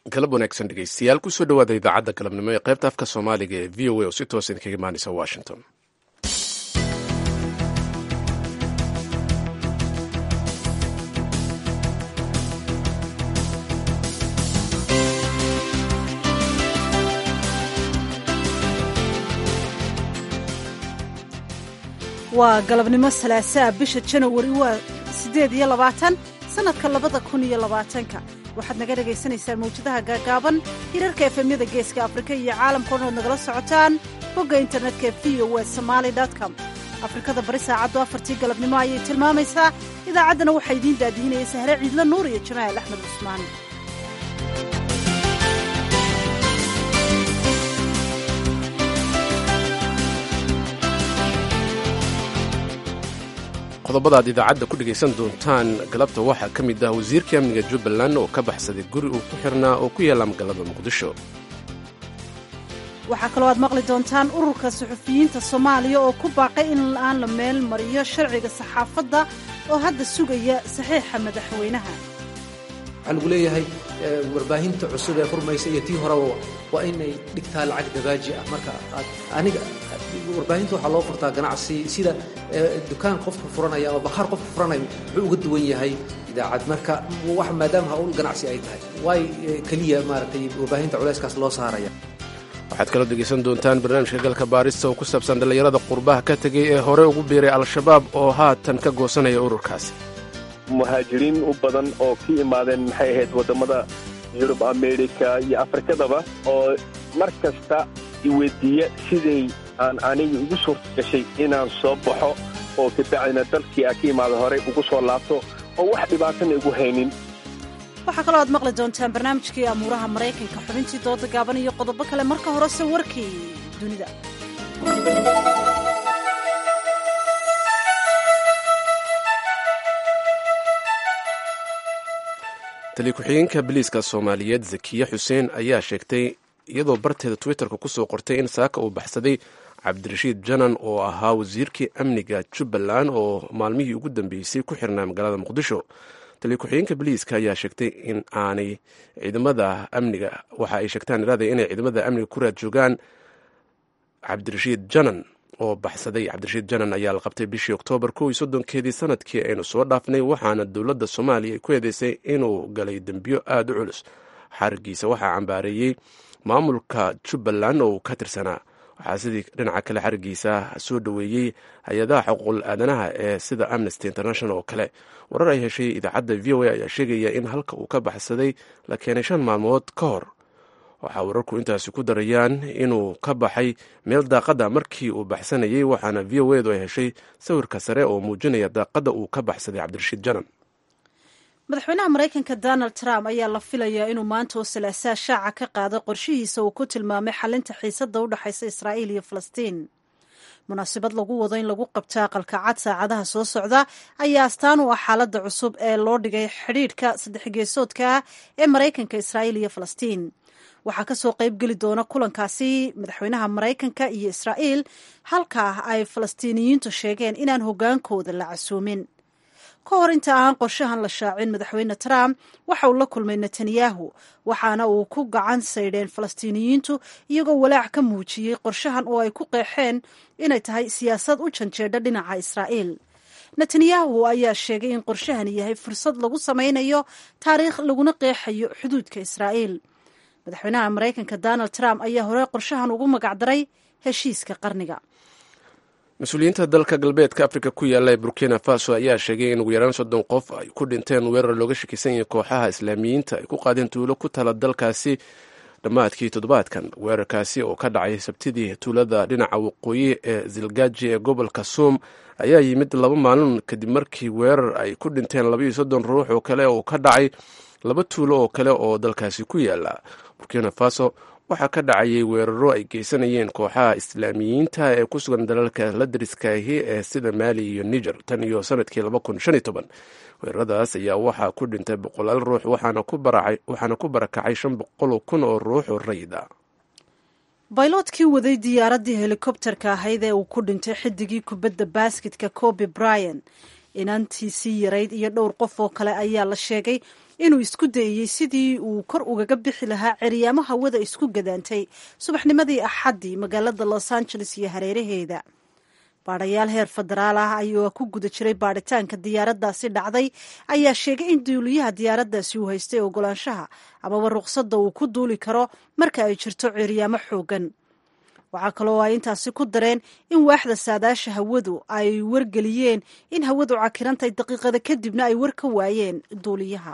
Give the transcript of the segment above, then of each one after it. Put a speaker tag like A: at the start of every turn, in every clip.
A: galab wanaagsan dhegeystayaal kusoo dhawaada idaacadda galabnimo ee qaybta afka soomaaliga ee v o a oo si toosa idinkaga imaanaysa washington
B: waa galabnimo salaasaa bisha janawari waa siddeed iyo labaatan sannadka labada kun iyo labaatanka waxaad naga dhagaysanaysaan mawjadaha gaagaaban hirarka efemyada geeska afrika iyo caalamka odhan ood nagala socotaan bogga internetka v o w somaali com afrikada bari saacaddu afartii galabnimo ayay tilmaamaysaa idaacaddana waxaa idiin daadihinaya sahre ciidla nuur iyo jamaal axmed cusmaan
A: qodobada aad idaacadda ku dhegaysan doontaan galabta waxaa ka mid ah wasiirkii amniga jubbaland oo ka baxsaday guri uu ku xirnaa oo ku yaalla magaalada muqdisho
B: waxaa kaloo aad maqli doontaan ururka suxufiyiinta soomaaliya oo ku baaqay in aan la meel mariyo sharciga saxaafadda oo hadda sugaya saxiixa madaxweynaha
C: waxaa lagu leeyahay warbaahinta cusub ee furmaysa iyo tii horeba waa inay dhigtaa lacag dabaaji ah marka aad aniga warbaahinta waxaa loo furtaa ganacsi sida dukaan qofka furanaya ama bakhaar qofka furanaya wuxuu uga duwan yahay idaacad marka wax maadaama hawl ganacsi ay tahay waay keliya maaragtay warbaahinta culayskaas loo saaraya
A: waxaad kaloo dhegaysan doontaan barnaamijka galka baarista oo ku saabsan dhallinyarada qurbaha ka tegay ee hore ugu biiray al-shabaab oo haatan ka goosanaya ururkaasi
D: muhaajiriin u badan oo ka imaadeen maxay ahayd waddamada yurub amerika iyo afrikadaba oo mar kasta iweydiiya siday aan aniga igu suurta gashay inaan soo baxo oo kabacdina dalkii aan ka imaada horey ugu soo laabto oo wax dhibaatana igu haynin
B: waxaa kaloo aad maqli doontaan barnaamijkii amuuraha maraykanka xubintii dooda gaaban iyo qodobo kale marka horese warkii dunida
A: tali ku-xigeenka biliiska soomaaliyeed zakiye xuseen ayaa sheegtay iyadoo barteeda twitterka kusoo qortay in saaka uu baxsaday cabdirashiid janan oo ahaa wasiirkii amniga jubbaland oo maalmihii ugu dambeysay ku xirnaa magaalada muqdisho tali ku-xigeenka biliiska ayaa sheegtay in aanay ciidamada amniga waxa ay sheegtaan iraada inay ciidamada amniga ku raad joogaan cabdirashiid janan oo baxsaday cabdirashiid janan ayaa la qabtay bishii oktoobar kow iyo soddonkeedii sanadkii aynu soo dhaafnay waxaana dowladda soomaaliya ay ku eedeysay inuu galay dembiyo aada u culus xarigiisa waxaa cambaareeyey maamulka jubbaland oo uu ka tirsanaa waxaa sidii dhinaca kale xarigiisa soo dhoweeyey hay-adaha xuquuqul aadanaha ee sida amnesty international oo kale warar ay heshay idaacadda v o a ayaa sheegaya in halka uu ka baxsaday la keenay shan maalmood ka hor waxaa wararku intaasi ku darayaan inuu ka baxay meel daaqada markii uu baxsanayay waxaana v o edu ay heshay sawirka sare oo muujinaya daaqada uu ka baxsaday cabdirashiid janan
B: madaxweynaha maraykanka donald trump ayaa la filayaa inuu maanta oo salaasaa shaaca ka qaado qorshihiisa uu ku tilmaamay xalinta xiisadda u dhexaysa israa'iil iyo falastiin munaasabad lagu wado in lagu qabto aqalka cad saacadaha soo socda ayaa astaan u ah xaaladda cusub ee loo dhigay xidhiidhka saddexgeesoodka ah ee maraykanka israa'iil iyo falastiin waxaa ka soo qayb geli doona kulankaasi madaxweynaha maraykanka iyo israa'iil halkaa ay falastiiniyiintu sheegeen inaan hoggaankooda la casuumin ka hor inta aan qorshahan la shaacin madaxweyne trump waxa uu la kulmay netanyahu waxaana uu ku gacan saydheen falastiiniyiintu iyagoo walaac ka muujiyey qorshahan oo ay ku qeexeen inay tahay siyaasad u janjeedha dhinaca israa'iil netanyahu ayaa sheegay in qorshahani yahay fursad lagu samaynayo taariikh laguna qeexayo xuduudka israa'iil madaxweynaha maraykanka donald trump ayaa hore qorshahan ugu magacdaray heshiiska qarniga
A: mas-uuliyiinta dalka galbeedka afrika ku yaalla ee burkina faso ayaa sheegay in ugu yaraan soddon qof ay ku dhinteen weerar looga shakisan yahay kooxaha islaamiyiinta ay ku qaadeen tuulo ku tala dalkaasi dhammaadkii toddobaadkan weerarkaasi oo ka dhacay sabtidii tuulada dhinaca waqooyi ee zilgaji ee gobolka suum ayaa yimid laba maalin kadib markii weerar ay ku dhinteen labaiyo soddon ruux oo kale oo ka dhacay laba tuulo oo kale oo dalkaasi ku yaala burkina faso waxaa ka dhacayay weeraro ay geysanayeen kooxaha islaamiyiinta ee ku sugan dalalka la dariskaahi ee sida maali iyo niger tan iyo sanadkii weeraradaas ayaa waxaa ku dhintay boqolaal ruux waxaana ku barakacay shan boqol kun oo ruux oo rayida
B: bayloodkii waday diyaaraddii helikobterka ahayd ee uu ku dhintay xidigii kubadda baasketka coby bryan inantiisii yarayd iyo dhowr qof oo kale ayaa la sheegay inuu isku dayeyey sidii uu kor ugaga bixi lahaa ceryaamo hawada isku gadaantay subaxnimadii axaddii magaalada los angeles iyo hareeraheeda baadhayaal heer federaal ah ayuu ku guda jiray baadhitaanka diyaaraddaasi dhacday ayaa sheegay in duuliyaha diyaaraddaasi uu haystay ogolaanshaha amaba ruqsadda uu ku duuli karo marka ay jirto ceryaamo xoogan waxaa kaloo ay intaasi ku dareen in waaxda saadaasha hawadu ay wargeliyeen in hawadu cakirantay daqiiqada kadibna ay war ka waayeen duuliyaha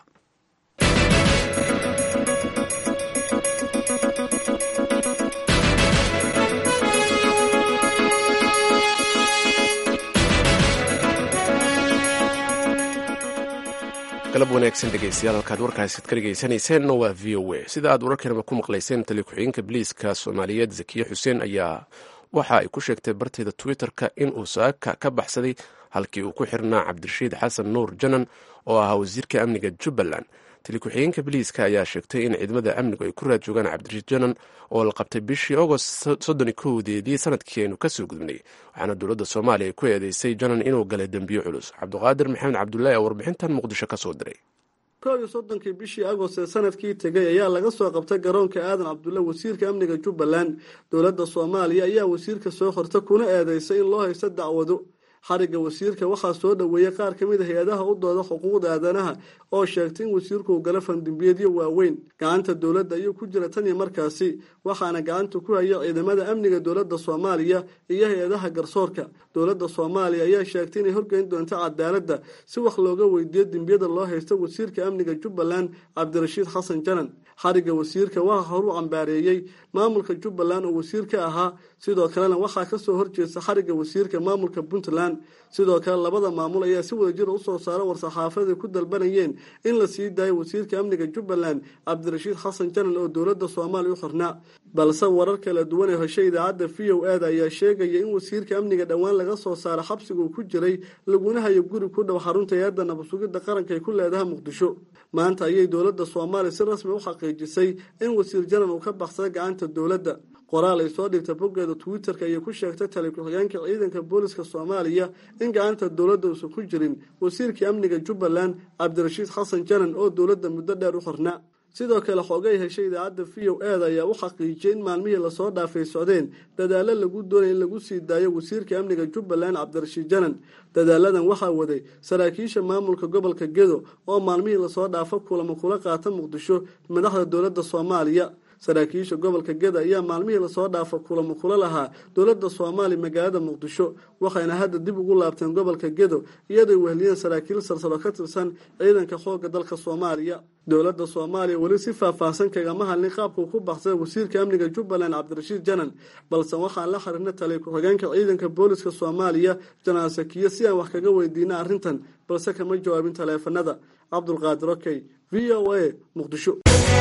A: galab wanaagsan dhegeystayaal halkaad warkaasi ka dhegeysaneyseen waa v o a sida aad wararkanaba ku maqlayseen tali ku-xigeenka biliiska soomaaliyeed zakiye xuseen ayaa waxa ay ku sheegtay barteeda twitter-ka inuu saaka ka baxsaday halkii uu ku xirnaa cabdirashiid xasan nuur janan oo ahaa wasiirka amniga jubbaland tali ku-xigeenka biliiska ayaa sheegtay in ciidamada amnigu ay ku raad joogaan cabdirashiid janan oo la qabtay bishii agost soddon kowdeedii sanadkii aynu kasoo gudubnay waxaana dowladda soomaaliya ku eedeysay janan inuu galay dembiyo culus cabdiqaadir maxamed cabdullaahi oo warbixintan muqdisho ka soo diray
E: koob iyo soddonkii bishii agost ee sanadkii tegay ayaa laga soo qabtay garoonka aadan cabdulle wasiirka amniga jubbaland dowladda soomaaliya ayaa wasiirka soo qorta kuna eedeysay in loo haysto dacwado xarigga wasiirka waxaa soo dhoweeyey qaar ka mid a hay-adaha u dooda xuquuqda aadanaha oo sheegtay in wasiirku uu gala fandimbiyeedyo waaweyn gacanta dowladda ayuu ku jira tan iyo markaasi waxaana gacanta ku haya ciidamada amniga dowladda soomaaliya iyo hay-adaha garsoorka dowladda soomaaliya ayaa sheegtay inay horgeyn doonto cadaaladda si wax looga weydiiyo dembiyada loo haysto wasiirka amniga jubbaland cabdirashiid xasan janan xarigga wasiirka waxaa horu cambaareeyey maamulka jubbaland oo wasiir ka ahaa sidoo kalena waxaa kasoo horjeesta xarigga wasiirka maamulka puntland sidoo kale labada maamul ayaa si wadajira usoo saara war-saxaafada ku dalbanayeen in la sii daayo wasiirka amniga jubbaland cabdirashiid xasan janan oo dowladda soomaaliya u xirnaa balse warar kala duwan ee heshay idaacadda v o eda ayaa sheegaya in wasiirka amniga dhowaan laga soo saara xabsiga uu ku jiray laguna hayo guri ku dhow xarunta hay-adda nabadsugidda qaranka ay ku leedahay muqdisho maanta ayay dowladda soomaaliya si rasmi u xaqiijisay in wasiir janan uu ka baxsaday gacanta dowladda qoraal ay soo dhigtay boggeeda twitter-ka ayay ku sheegtay tali ku-xigeenka ciidanka booliska soomaaliya in gacanta dowladda uusan ku jirin wasiirkii amniga jubbaland cabdirashiid xasan janan oo dowladda muddo dheer u xirnaa sidoo kale xoogay heshay idaacadda v o eda ayaa u xaqiijiyay in maalmihii lasoo dhaafay socdeen dadaalo lagu doonaya in lagu sii daayo wasiirka amniga jubbaland cabdirashiid janan dadaaladan waxaa waday saraakiisha maamulka gobolka gedo oo maalmihii lasoo dhaafo kulamo kula qaata muqdisho madaxda dowladda soomaaliya saraakiisha gobolka geda ayaa maalmihii lasoo dhaafo kulamo kula lahaa dowladda soomaaliya magaalada muqdisho waxayna hadda dib ugu laabteen gobolka gedo iyadooy wehliyeen saraakiil salsalo ka tirsan ciidanka xoogga dalka soomaaliya dowladda soomaaliya weli si faahfaahsan kagama hadlin qaabkuu ku baxsaday wasiirka amniga jubbaland cabdirashiid janan balse waxaan la xiriirna taliy ku-xigeenka ciidanka booliska soomaaliya janaan sakiye si aan wax kaga weydiina arrintan balse kama jawaabin taleefanada cabdulqaadir okey v o a muqdisho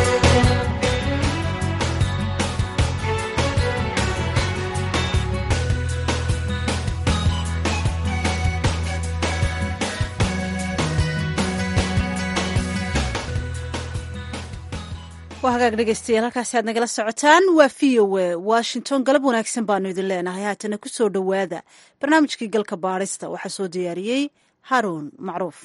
B: waa hagaag dhegeystayaal halkaasi aad nagala socotaan waa v o a washington galab wanaagsan baanu idin leenahay haatana ku soo dhowaada barnaamijkii galka baadhista waxaa soo diyaariyey haruun macruuf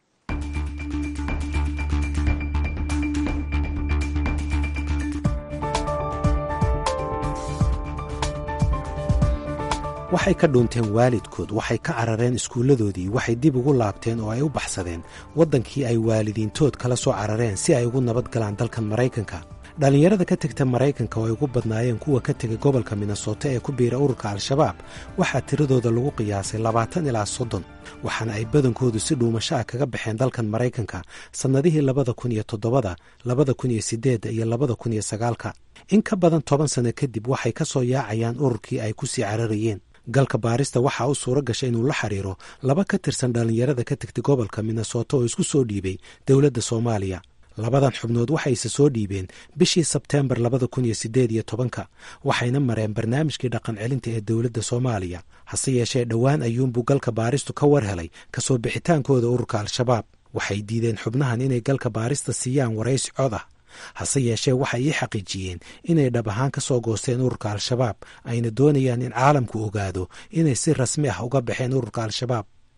F: waxay ka dhuunteen waalidkood waxay ka carareen iskuulladoodii waxay dib ugu laabteen oo ay u baxsadeen waddankii ay waalidiintood kala soo carareen si ay ugu nabad galaan dalkan maraykanka dhallinyarada ka tegta maraykanka oo ay ugu badnaayeen kuwa ka tegay gobolka minnesota ee ku biira ururka al-shabaab waxaa tiradooda lagu qiyaasay labaatan ilaa soddon waxaana ay badankoodu si dhuumasho ah kaga baxeen dalkan maraykanka sannadihii labada kun iyo toddobada labada kun iyo siddeedda iyo labada kun iyo sagaalka in ka badan toban sanno kadib waxay ka soo yaacayaan ururkii ay ku sii cararayeen galka baarista waxaa u suuro gashay inuu la xiriiro laba ka tirsan dhallinyarada ka tegtay gobolka minnesota oo isku soo dhiibay dowladda soomaaliya labadan xubnood waxayse soo dhiibeen bishii sebteembar labada kun iyo siddeed iyo tobanka waxayna mareen barnaamijkii dhaqan celinta ee dowladda soomaaliya hase yeeshee dhowaan ayuunbuu galka baaristu ka war helay kasoo bixitaankooda ururka al-shabaab waxay diideen xubnahan inay galka baarista siiyaan waraysi cod ah hase yeeshee waxay ii xaqiijiyeen inay dhab ahaan ka soo goosteen ururka al-shabaab ayna doonayaan in caalamku ogaado inay si rasmi ah uga baxeen ururka al-shabaab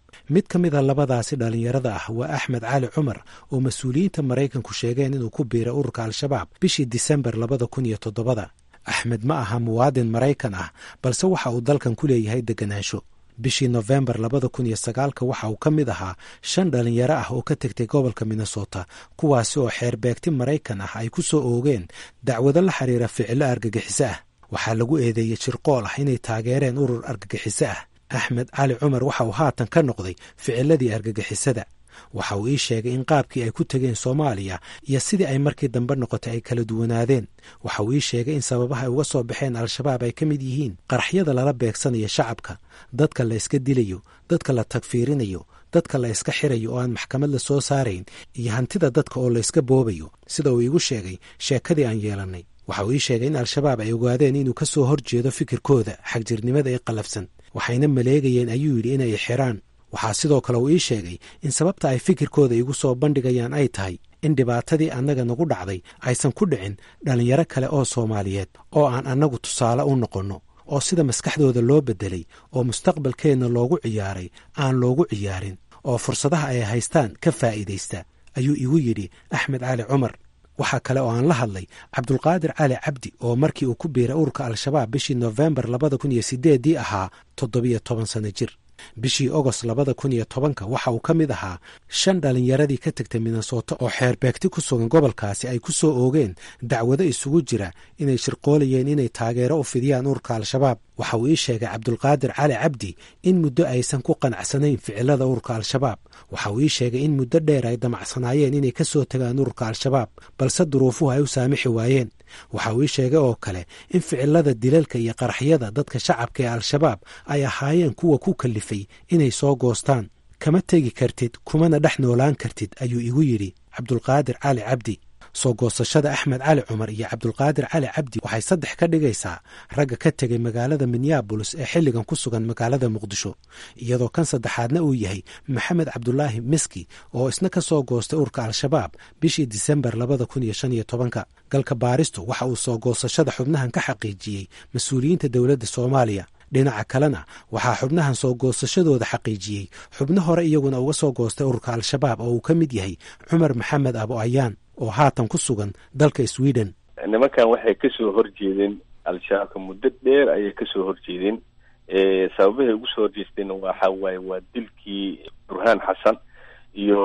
F: mid ka mid a labadaasi dhallinyarada ah waa axmed cali cumar oo mas-uuliyiinta maraykanku sheegeen inuu ku biiray ururka al-shabaab bishii disembar labada kun iyo toddobada axmed ma aha muwaadin maraykan ah balse waxa uu dalkan ku leeyahay deganaansho bishii nofembar labada kun iyo sagaalka waxa uu ka mid ahaa shan dhalinyaro ah oo ka tegtay gobolka minnesota kuwaasi oo xeerbeegti maraykan ah ay ku soo oogeen dacwado la xiriira ficilo argagixiso ah waxaa lagu eedeeyey shirqool ah inay taageereen urur argagixiso ah axmed cali cumar waxa uu haatan ka noqday ficiladii argagixisada waxa uu ii sheegay in qaabkii ay ku tegeen soomaaliya iyo sidii ay markii dambe noqotay ay kala duwanaadeen waxa uu ii sheegay in sababaha ay uga soo baxeen al-shabaab ay ka mid yihiin qaraxyada lala beegsanayo shacabka dadka la iska dilayo dadka la tagfiirinayo dadka la iska xirayo oo aan maxkamad la soo saarayn iyo hantida dadka oo la iska boobayo sida uu iigu sheegay sheekadii aan yeelannay waxa uu ii sheegay in al-shabaab ay ogaadeen inuu ka soo hor jeedo fikirkooda xagjirnimada ee qallafsan waxayna maleegayeen ayuu yidhi inay xiraan waxaa sidoo kale uu ii sheegay in sababta ay fikirkooda igu soo bandhigayaan ay tahay in dhibaatadii annaga nagu dhacday aysan ku dhicin dhallinyaro kale oo soomaaliyeed oo aan annagu tusaale u noqonno oo sida maskaxdooda loo beddelay oo mustaqbalkeenna loogu ciyaaray aan loogu ciyaarin oo fursadaha ay haystaan ka faa'iidaysta ayuu igu yidhi axmed cali cumar waxaa kale oo aan la hadlay cabdulqaadir cali cabdi oo markii uu ku biiray ururka al-shabaab bishii nofembar labada kun iyo sideeddii ahaa toddobiyo toban sano jir bishii ogost labada kun iyo tobanka waxa uu ka mid ahaa shan dhallinyaradii ka tegtay minnesota oo xeerbeegti ku sugan gobolkaasi ay ku soo oogeen dacwado isugu jira inay shirqoolayeen inay taageero u fidiyaan ururka al-shabaab waxa uu ii sheegay cabdulqaadir cali cabdi in muddo aysan ku qanacsanayn ficilada ururka al-shabaab waxa uu ii sheegay in muddo dheer ay damacsanaayeen inay ka soo tagaan ururka al-shabaab balse duruufuhu ay u saamixi waayeen waxa uu ii sheegay oo kale in ficilada dilalka iyo qaraxyada dadka shacabka ee al-shabaab ay ahaayeen kuwa ku kalifay inay soo goostaan kama tegi kartid kumana dhex noolaan kartid ayuu igu yidhi cabdulqaadir cali cabdi soo goosashada axmed cali cumar iyo cabdulqaadir cali cabdi waxay saddex ka dhigaysaa ragga ka tegay magaalada minneabolis ee xilligan ku sugan magaalada muqdisho iyadoo kan saddexaadna uu yahay maxamed cabdulaahi miski oo isna ka soo goostay urka al-shabaab bishii disembar labada kun iyo shan iyo tobanka galka baaristu waxa uu soo goosashada xubnahan ka xaqiijiyey mas-uuliyiinta dowladda soomaaliya dhinaca kalena waxaa xubnahan soo goosashadooda xaqiijiyey xubno hore iyaguna uga soo goostay ururka al-shabaab oo uu ka mid yahay cumar maxamed abo ayaan oo haatan ku sugan dalka sweden
D: nimankan waxay kasoo horjeedeen al-shabaabka muddo dheer ayay kasoo horjeedeen sababahay ugu soo horjeesteen waxa waaye waa dilkii burhaan xasan iyo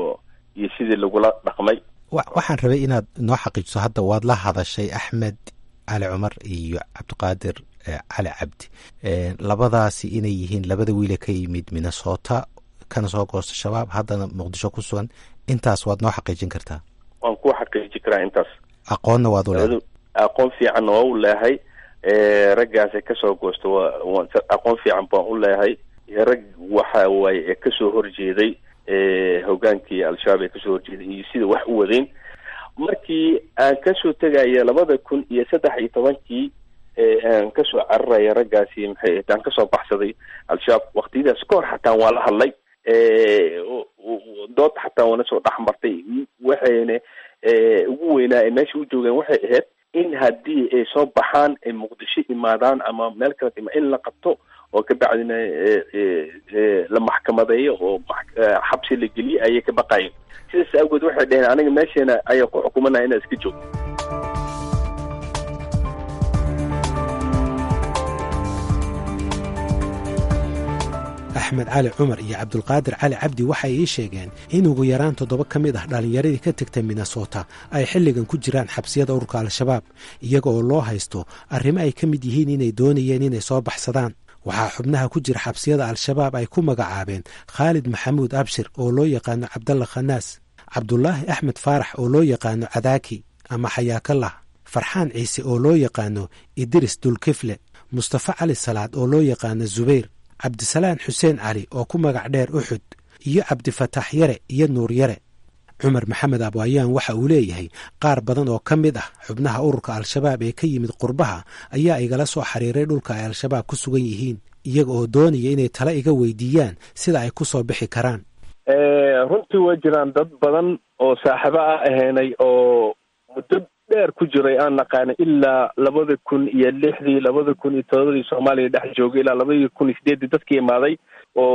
D: iyo sidii lagula dhaqmay
F: waxaan rabay inaad noo xaqiijiso hadda waad la hadashay axmed cali cumar iyo cabdiqaadir cali cabdi labadaasi inay yihiin labada wiile ka yimid minnesota kana soo goosta shabaab haddana muqdisho ku sugan intaas waad noo xaqiijin kartaa
D: waan ku xaqiiji karaa intaas
F: aqoonna waad u leedahay
D: aqoon fiicanna waa u leehay raggaasay kasoo goosta waa aqoon fiican baan u leehay rag waxa waaye ee kasoo horjeeday hogaankii al-shabaab ee kasoo horjeeday iyo sida wax u wadeen markii aan kasoo tegaya labada kun iyo saddex iyo tobankii aan kasoo cararaya raggaasi maxay aan kasoo baxsaday al-shabaab waktiyadaas kahor xataa waa la hadlay dood xataa waana soo dhex martay waxayna ugu weynaa ay meesha u joogeen waxay ahayd in haddii ay soo baxaan ay muqdisho imaadaan ama meel kala ima in la qabto oo kabacdina la maxkamadeeyo oo xabsi la geliyo ayay ka baqayeen sidaas awgeed waxay dhaheen aniga meesheena ayaa ku xukumanaya inaa iska joogto
F: axmed cali cumar iyo cabdulqaadir cali cabdi waxay ii sheegeen in ugu yaraan toddoba ka mid ah dhallinyaradii ka tegtay minnesota ay xilligan ku jiraan xabsiyada ururka al-shabaab iyaga oo loo haysto arrimo ay ka mid yihiin inay doonayeen inay soo baxsadaan waxaa xubnaha ku jira xabsiyada al-shabaab ay ku magacaabeen khaalid maxamuud abshir oo loo yaqaano cabdalla khanaas cabdulaahi axmed faarax oo loo yaqaano cadaaki ama xayaakallah farxaan ciise oo loo yaqaano idris dulkifle mustafa cali salaad oo loo yaqaano zubayr cabdisalaan xuseen cali oo ku magac dheer uxud iyo cabdifataax yare iyo nuur yare cumar maxamed abwaayaan waxa uu leeyahay qaar badan oo ka mid ah xubnaha ururka al-shabaab ee ka yimid qurbaha ayaa igala soo xiriiray dhulka ay al-shabaab ku sugan yihiin iyaga oo doonaya inay tala iga weydiiyaan sida ay ku soo bixi karaan
D: runtii way jiraan dad badan oo saaxiibo ah ahaynay oo muddo dheer ku jiray aan naqaana ilaa labada kun iyo lixdii labada kun iyo todobadii soomaaliya dhex joogay ilaa labadii kun iyo sideeddii dadkii imaaday oo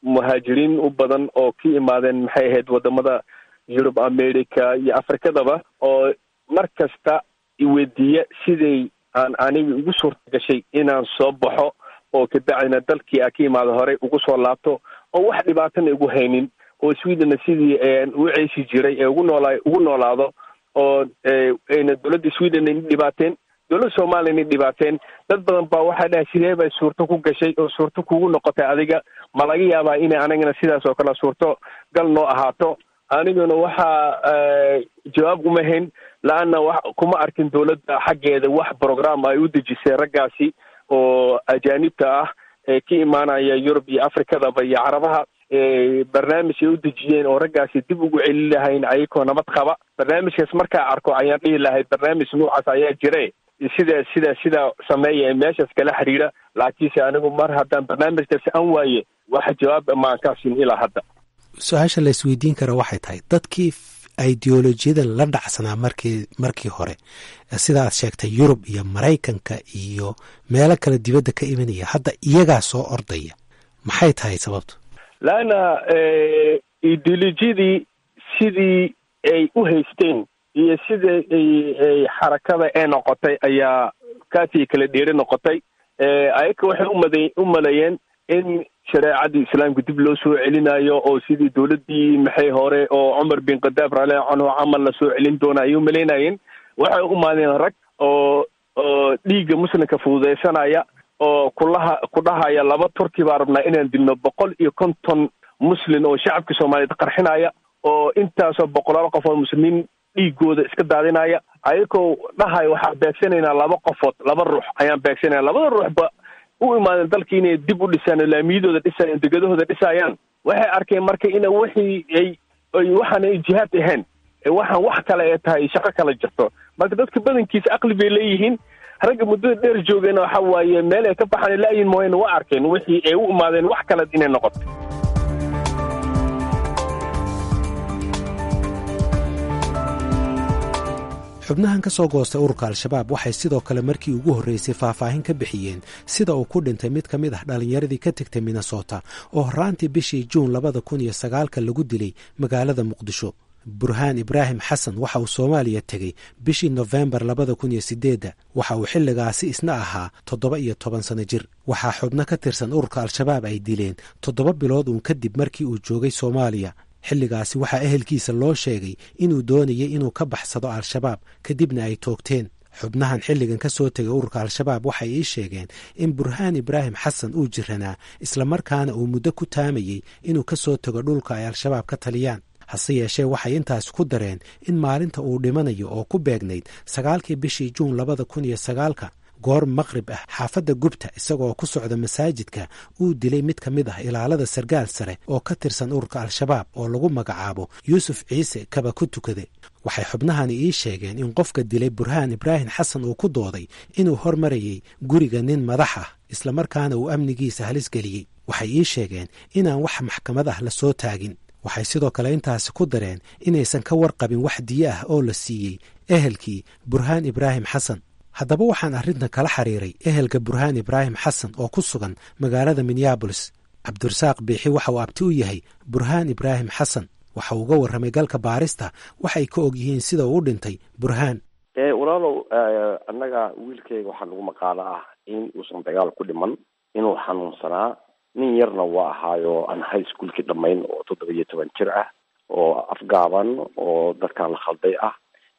D: muhaajiriin u badan oo ka imaadeen maxay ahayd wadamada yurub america iyo afrikadaba oo mar kasta iweydiiya siday aan aniga igu suurta gashay inaan soo baxo oo kabacdina dalkii a ka imaada horey ugu soo laabto oo wax dhibaatana igu haynin oo swedenna sidii u ceeshi jiray ee ugu noolaa ugu noolaado oo ayna dowladda sweden ayna dhibaateen dowladda soomaliya ayna dhibaateen dad badan baa waxaa dhahay sidee bay suurto ku gashay oo suurto kugu noqotay adiga ma laga yaabaa inay anagana sidaas oo kale suurto gal noo ahaato aniguna waxaa jawaab uma hayn la-anna wa kuma arkin dowladda xaggeeda wax program ay u dejisay raggaasi oo ajaanibta ah ee ka imaanaya yurub iyo afrikadaba iyo carabaha barnaamij ay u dejiyeen oo raggaasi dib ugu celin lahayn ayagoo nabad qaba barnaamijkaas markaa arko ayaan dhihi lahay barnaamij noocaas ayaa jire sida sida sida sameeya ee meeshaas kala xiriira laakiinse anigu mar haddaan barnaamijkaasi aan waaye wax jawaab maan kaasin ilaa hadda
F: su-aasha la isweydiin kara waxay tahay dadkii ideolojiyada la dhacsanaa markii markii hore sida aad sheegtay yurub iyo maraykanka iyo meelo kale dibadda ka imanaya hadda iyagaa soo ordaya maxay tahay sababtu
D: laanna ideolojiyadii sidii ay u haysteen iyo sida ay xarakada ee noqotay ayaa kaasii kala dheeri noqotay ayaga waxay umada u maleeyeen in shareecadii islaamka dib loo soo celinayo oo sidii dowladdii maxay hore oo cumar bin khadaab raallah canhu camal la soo celin doona ayay umalaynayeen waxay u maadeen rag oo oo dhiigga muslimka fududaysanaya oo kulaha ku dhahaya laba turki baa rabnaa inaan dilno boqol iyo konton muslin oo shacabka soomaaliyeed qarxinaya oo intaasoo boqolaal qof oo muslimiin dhiigooda iska daadinaya ayagoo dhahay waxaan beegsanaynaa laba qofood laba ruux ayaan beegsanaya labada ruuxba u imaadeen dalka inay dib u dhisaan laamiyadooda dhisayaan degadahooda dhisayaan waxay arkeen marka ina wixii ay ay waxaan ay jihaad ahayn waxaan wax kale ee tahay shaqo kala jirto marka dadka badankiisa aqli bay leeyihiin ragga muddada dheer joogana waxa waaye meel ay ka baxaan laayin mooyane waa arkeen wixii ay u imaadeen wax kale inay noqoto
F: xubnahan ka soo goostay ururka al-shabaab waxay sidoo kale markii ugu horreysay faahfaahin ka bixiyeen sida uu ku dhintay mid ka mid ah dhallinyaradii ka tegtay minnesota oo horraantii bishii juun labada kun iyo sagaalka lagu dilay magaalada muqdisho burhaan ibraahim xasan waxa uu soomaaliya tegey bishii nofembar labada kun iyo sideedda waxa uu xilligaasi isna ahaa toddoba iyo toban sano jir waxaa xubno ka tirsan ururka al-shabaab ay dileen toddoba bilood uun kadib markii uu joogay soomaaliya xilligaasi waxaa ehelkiisa loo sheegay inuu doonayay inuu ka baxsado al-shabaab kadibna ay toogteen xubnahan xilligan ka soo tegay ururka al-shabaab waxay ii sheegeen in burhaan ibraahim xasan uu jiranaa islamarkaana uu muddo ku taamayey inuu ka soo tego dhulka ay al-shabaab ka taliyaan hase yeeshee waxay intaas ku dareen in maalinta uu dhimanayo oo ku beegnayd sagaalkii bishii juun labada kun iyo sagaalka goor maqrib ah xaafadda gubta isagoo ku socda masaajidka uu dilay mid ka mid ah ilaalada sargaal sare oo ka tirsan ururka al-shabaab oo lagu magacaabo yuusuf ciise kaba ku tukade waxay xubnahani ii sheegeen in qofka dilay burhaan ibraahim xasan uu ku dooday inuu hormarayay guriga nin madax ah islamarkaana uu amnigiisa halis geliyey waxay ii sheegeen inaan wax maxkamad ah la soo taagin waxay sidoo kale intaasi ku dareen inaysan ka warqabin wax diyo ah oo la siiyey ehelkii burhaan ibraahim xasan haddaba waxaan arrintan kala xiriiray ehelka burhaan ibraahim xasan oo ku sugan magaalada minneabolis cabdirasaaq biixi waxa uu abti u yahay burhaan ibraahim xasan waxa uu uga warramay galka baarista waxay ka og yihiin sida uu u dhintay burhaan
G: walaalow annaga wiilkayga waxaa nagu maqaalo ah in uusan dagaal ku dhiman inuu xanuunsanaa nin yarna waa ahaayo aan high schoolkii dhammayn oo toddoba iyo toban jir ah oo afgaaban oo dadkan la khalday ah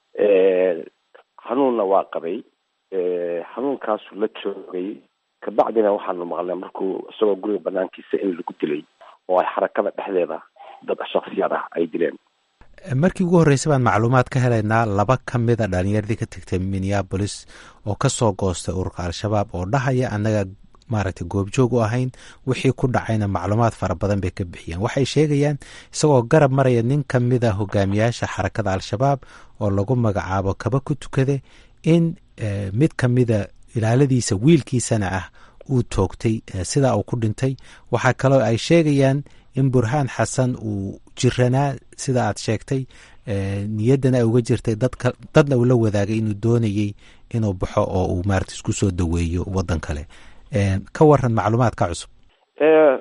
G: xanuunna waa qabay xanuunkaasu la joogay kabacdina waxaanu maqlnay markuu isagoo guriga banaankiisa in lagu dilay oo ay xarakada dhexdeeda dad shaksiyaad ah ay dileen
F: markii ugu horreysay baan macluumaad ka helaynaa laba ka mida dhalinyaradii ka tegtay minneabolis oo ka soo goostay ururka al-shabaab oo dhahaya annaga maaragtay goobjoog u ahayn wixii ku dhacayna macluumaad fara badan bay ka bixiyeen waxay sheegayaan isagoo garab maraya nin ka mida hogaamiyaasha xarakada al-shabaab oo lagu magacaabo kaba ku tukade in mid ka mida ilaaladiisa wiilkiisana ah uu toogtay sidaa uu ku dhintay waxaa kaloo ay sheegayaan in burhaan xasan uu jiranaa sida aad sheegtay niyaddana ay uga jirtay dadka dadna uu la wadaagay inuu doonayey inuu baxo oo uu maarata isku soo daweeyo waddan kale ka waran macluumaadka cusub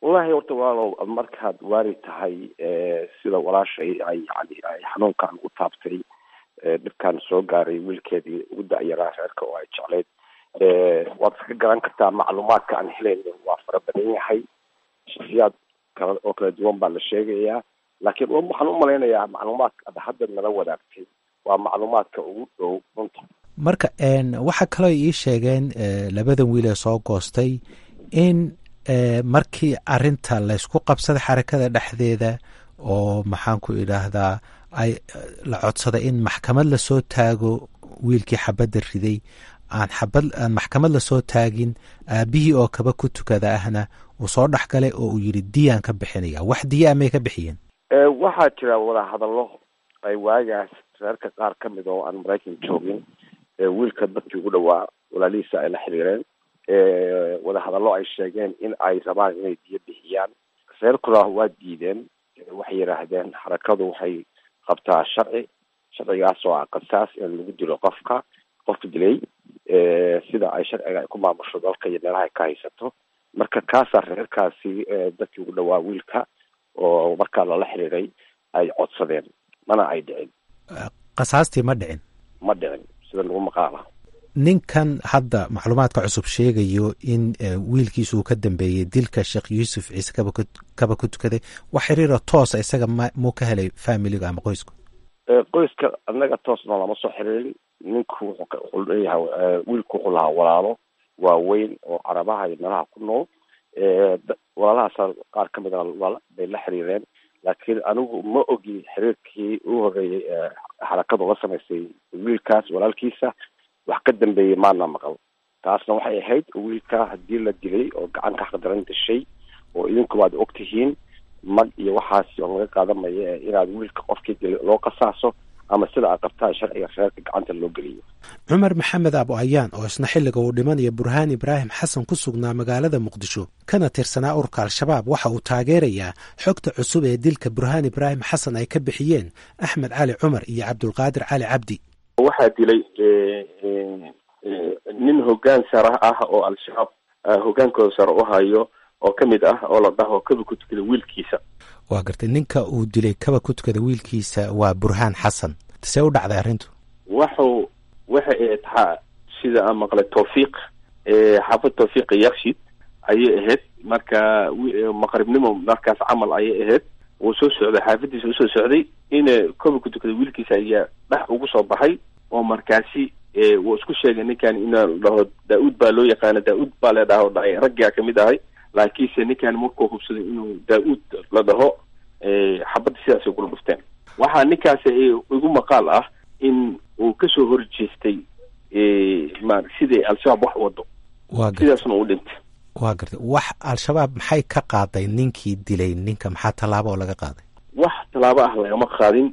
G: wallahi horta walaalow markaad waari tahay sida walaashay ay yani ay xanuunkan u taabtay dhibkan soo gaaray wiilkeedii ugu da-yaraa reerka oo ay jecleyd waad iska garan kartaa macluumaadka aan helayno waa fara badan yahay shaksiyaad kala oo kala duwan baa la sheegayaa laakiin waxaan u malaynayaa macluumaadka ad hadda nala wadaagtay waa macluumaadka ugu dhow runta
F: marka waxaa kaloo ii sheegeen labadan wiil ee soo goostay in markii arinta laysku qabsaday xarakada dhexdeeda oo maxaan ku idhaahdaa ay la codsaday in maxkamad lasoo taago wiilkii xabadda riday aan xabad aan maxkamad lasoo taagin aabihii oo kaba ku tukada ahna uu soo dhex galay oo uu yidhi diyaan ka bixinaya wax diyaa may ka bixiyeen
G: waxaa jira wadahadallo ay waagaas reerka qaar ka mid oo aan maraykan joogin wiilka dadkii ugu dhawaa walaalihiisa ay la xiriireen wadahadallo ay sheegeen in ay rabaan inay diyo bixiyaan reerkuna waa diideen waxay yidhaahdeen xarakadu waxay qabtaa sharci sharcigaas oo ah qasaas in lagu dilo qofka qofka dilay sida ay sharciga ay ku maamusho dalka iyo meelaha ay ka haysato marka kaasaa reerkaasi dadkii ugu dhawaa wiilka oo markaa lala xiriiray ay codsadeen mana ay dhicin
F: qasaastii ma dhicin
G: ma dhicin sida lagu maqaala
F: ninkan hadda macluumaadka cusub sheegayo in wiilkiisa uu ka dambeeyey dilka sheekh yuusuf ciise kaba kaba ku tukaday wax xiriira toosa isaga ma muu ka helay familiga ama qoysku
G: qoyska annaga toosna lama soo xiriirin ninku wuxuu leeyahay wiilku wuxuu lahaa walaalo waaweyn oo carabaha iyo meelaha ku nool walaalahaas qaar ka mid a bay la xiriireen laakiin anigu ma ogi xiriirkii ugu horreeyey xarakadu la samaysay wiilkaas walaalkiisa wax ka dambeeyey maana maqal taasna waxay ahayd wiilka haddii la dilay oo gacanka xaqdaran dashay oo idinkuba ad og tihiin mag iyo waxaas oo laga qaadamaya inaad wiilka qofkii dilay loo qasaaso ama sida aad qabtaan sharciga reerka gacanta loo geliyo
F: cumar maxamed abo ayaan oo isna xilliga uu dhimanayo burhaan ibraahim xasan ku sugnaa magaalada muqdisho kana tirsanaa ururka al-shabaab waxa uu taageerayaa xogta cusub ee dilka burhaan ibraahim xasan ay ka bixiyeen axmed cali cumar iyo cabdulqaadir cali cabdi
H: waxaa dilay nin hoggaan sare ah oo al-shabaab hoggaankooda sare u hayo oo ka mid ah oo la dhaho kaba ku tukada wiilkiisa
F: waa gartay ninka uu dilay kaba ku tukada wiilkiisa waa burhaan xasan see u dhacday arrintu
H: waxu waxay ahayd xa sida aan maqlay tawfiiq xaafad tawfiiq yakshid ayay ahayd marka maqribnimo markaas camal ayay ahayd wuu soo socday xaafadiisa usoo socday ina kaba ku tukada wiilkiisa ayaa dhex ugu soo baxay oo markaasi wuu isku sheegay ninkan inaa dhaho daa-uud baa loo yaqaana daa-uud baa la dhaho dhahay raggaa kamid ahay laakiinse ninkan markuu hubsaday inuu daa-uud la dhaho xabadda sidaasay kula dhufteen waxaa ninkaas igu maqaal ah in uu kasoo horjeestay ma siday al-shabaab wax wado sidaasna uu dhintay
F: waa gartay wax al-shabaab maxay ka qaaday ninkii dilay ninka maxaa tallaabo oo laga qaaday
H: wax tallaabo ah lagama qaadin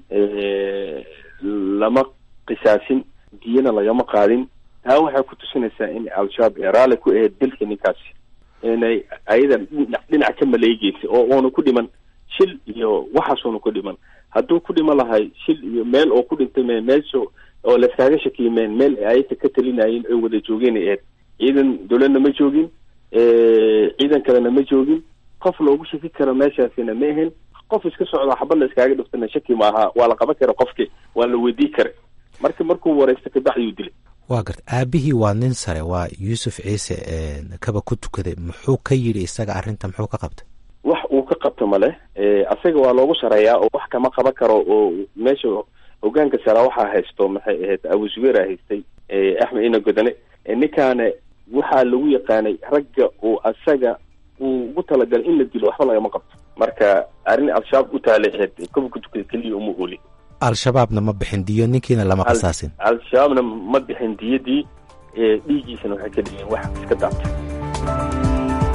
H: lama qisaasin diyana lagama qaadin taa waxay ku tusinaysaa in al-shabaab ee raalli ku ahayd dilka ninkaasi inay ayadan dhinac ka maleegeysay oo uuna ku dhiman shil iyo waxaasuuna ku dhiman hadduu ku dhiman lahay shil iyo meel oo ku dhintay me meesha oo laskaaga shakiyimeen meel ayaka ka talinayeen oy wada joogeen ay ahayd ciidan dowladna ma joogin ciidan kalena ma joogin qof loogu shaki karo meeshaasina ma ahayn qof iska socda xabad la iskaaga dhiftana shaki ma aha waa la qaban kara qofki waa la weydii kara marka markuu wareysta kabacdiyuu dilay
F: waa garta aabihii waa nin sare waa yuusuf ciise kaba ku tukaday muxuu ka yidhi isaga arrinta muxuu ka qabtay
H: wax uu ka qabto male asaga waa loogu sareeyaa oo wax kama qaban karo oo meesha hogaanka sara waxaa haysto maxay ahayd abu zubeera haystay axmed ina godane ninkaana waxaa lagu yaqaanay ragga uu asaga uu ugu talagalay in la dilo waxba lagama qabto marka arrin al-shabaab u taalay ahayd kaba ku tukada keliya uma ooli
F: al-shabaabna ma bixin diyo ninkiina lama qasaasin
H: al-shabaabna ma bixin diyadii dhiiggiisana waxay ka dhigeen wax iska daabtay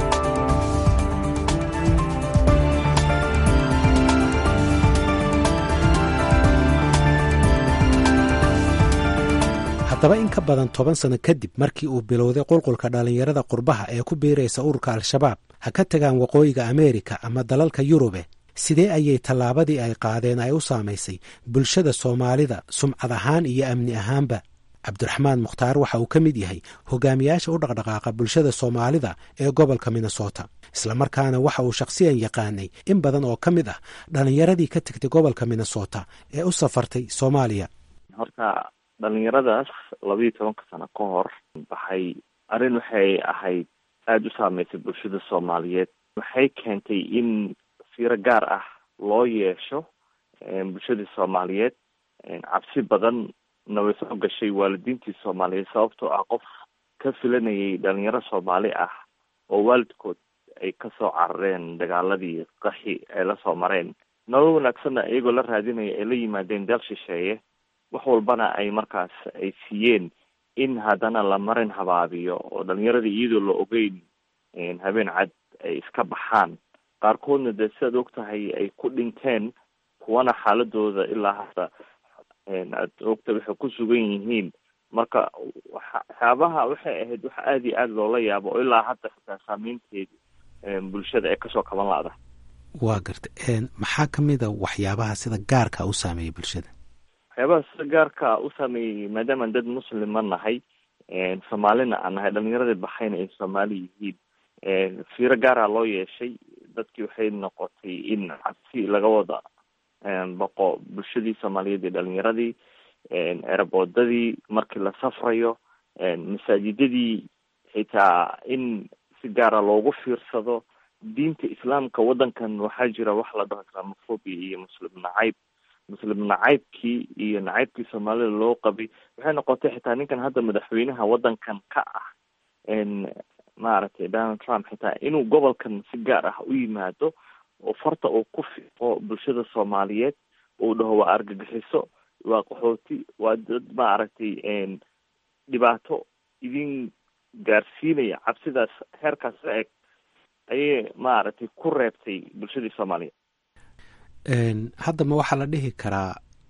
F: haddaba in ka badan toban sano kadib markii uu bilowday qulqulka dhallinyarada qurbaha ee ku biiraysa ururka al-shabaab ha ka tagaan waqooyiga ameerika ama dalalka yurube sidee ayay tallaabadii ay qaadeen ay u saamaysay bulshada soomaalida sumcad ahaan iyo amni ahaanba cabdiraxmaan mukhtaar waxa uu ka mid yahay hogaamiyaasha u dhaqdhaqaaqa bulshada soomaalida ee gobolka minnesota islamarkaana waxa uu shakhsiyan yaqaanay in badan oo ka mid ah dhallinyaradii ka tegtay gobolka minnesota ee u safartay soomaaliya
I: horta dhalinyaradaas labayo tobanka sano ka hor baxay arrin waxay ahayd aada u saameysay bulshada soomaaliyeed waxay keentay in fiiro gaar ah loo yeesho bulshadii soomaaliyeed cabsi badan na way soo gashay waalidiintii soomaaliyeed sababtoo ah qof ka filanayay dhalinyaro soomaali ah oo waalidkood ay kasoo carareen dagaaladii qaxi ay lasoo mareen nolol wanaagsanna iyagoo la raadinaya ay la yimaadeen deel shisheeye wax walbana ay markaas ay siiyeen in haddana la marin habaabiyo oo dhalinyaradii iyadoo la ogeyn habeen cad ay iska baxaan qaarkoodna dee sidaad og tahay ay ku dhinteen kuwana xaaladooda ilaa hadda aad ogta waxay ku sugan yihiin marka waxyaabaha waxay ahayd wax aada iyo aada loola yaabo oo ilaa hadda xitaa saameynteedi bulshada ee kasoo kaban la-da
F: waa garta maxaa kamid a waxyaabaha sida gaarka u saameeyay bulshada
I: waxyaabaha sida gaarka u saameeyey maadaamaan dad muslima nahay soomaalina aan nahay dhalinyaradii baxayna ay soomaali yihiin fiiro gaara loo yeeshay dadkii waxay noqotay in cabsi laga wada boqo bulshadii soomaaliyeed iyo dhalinyaradii eraboodadii markii la safrayo masaajidadii xitaa in si gaara loogu fiirsado diinta islaamka waddankan waxaa jira wax la dhaho islamophobia iyo muslim nacayb muslim nacaybkii iyo nacaybkii soomaalida loo qabay waxay noqotay xitaa ninkan hadda madaxweynaha waddankan ka ah maaragtay donald trump xitaa inuu gobolkan si gaar ah u yimaado oo farta uu ku fiiqo bulshada soomaaliyeed uu dhaho waa argagixiso waa qaxooti waa dad maaragtay dhibaato idin gaarsiinaya cabsidaas heerkaas la eg ayay maaragtay ku reebtay bulshadii soomaaliyeed
F: hadda ma waxaa la dhihi karaa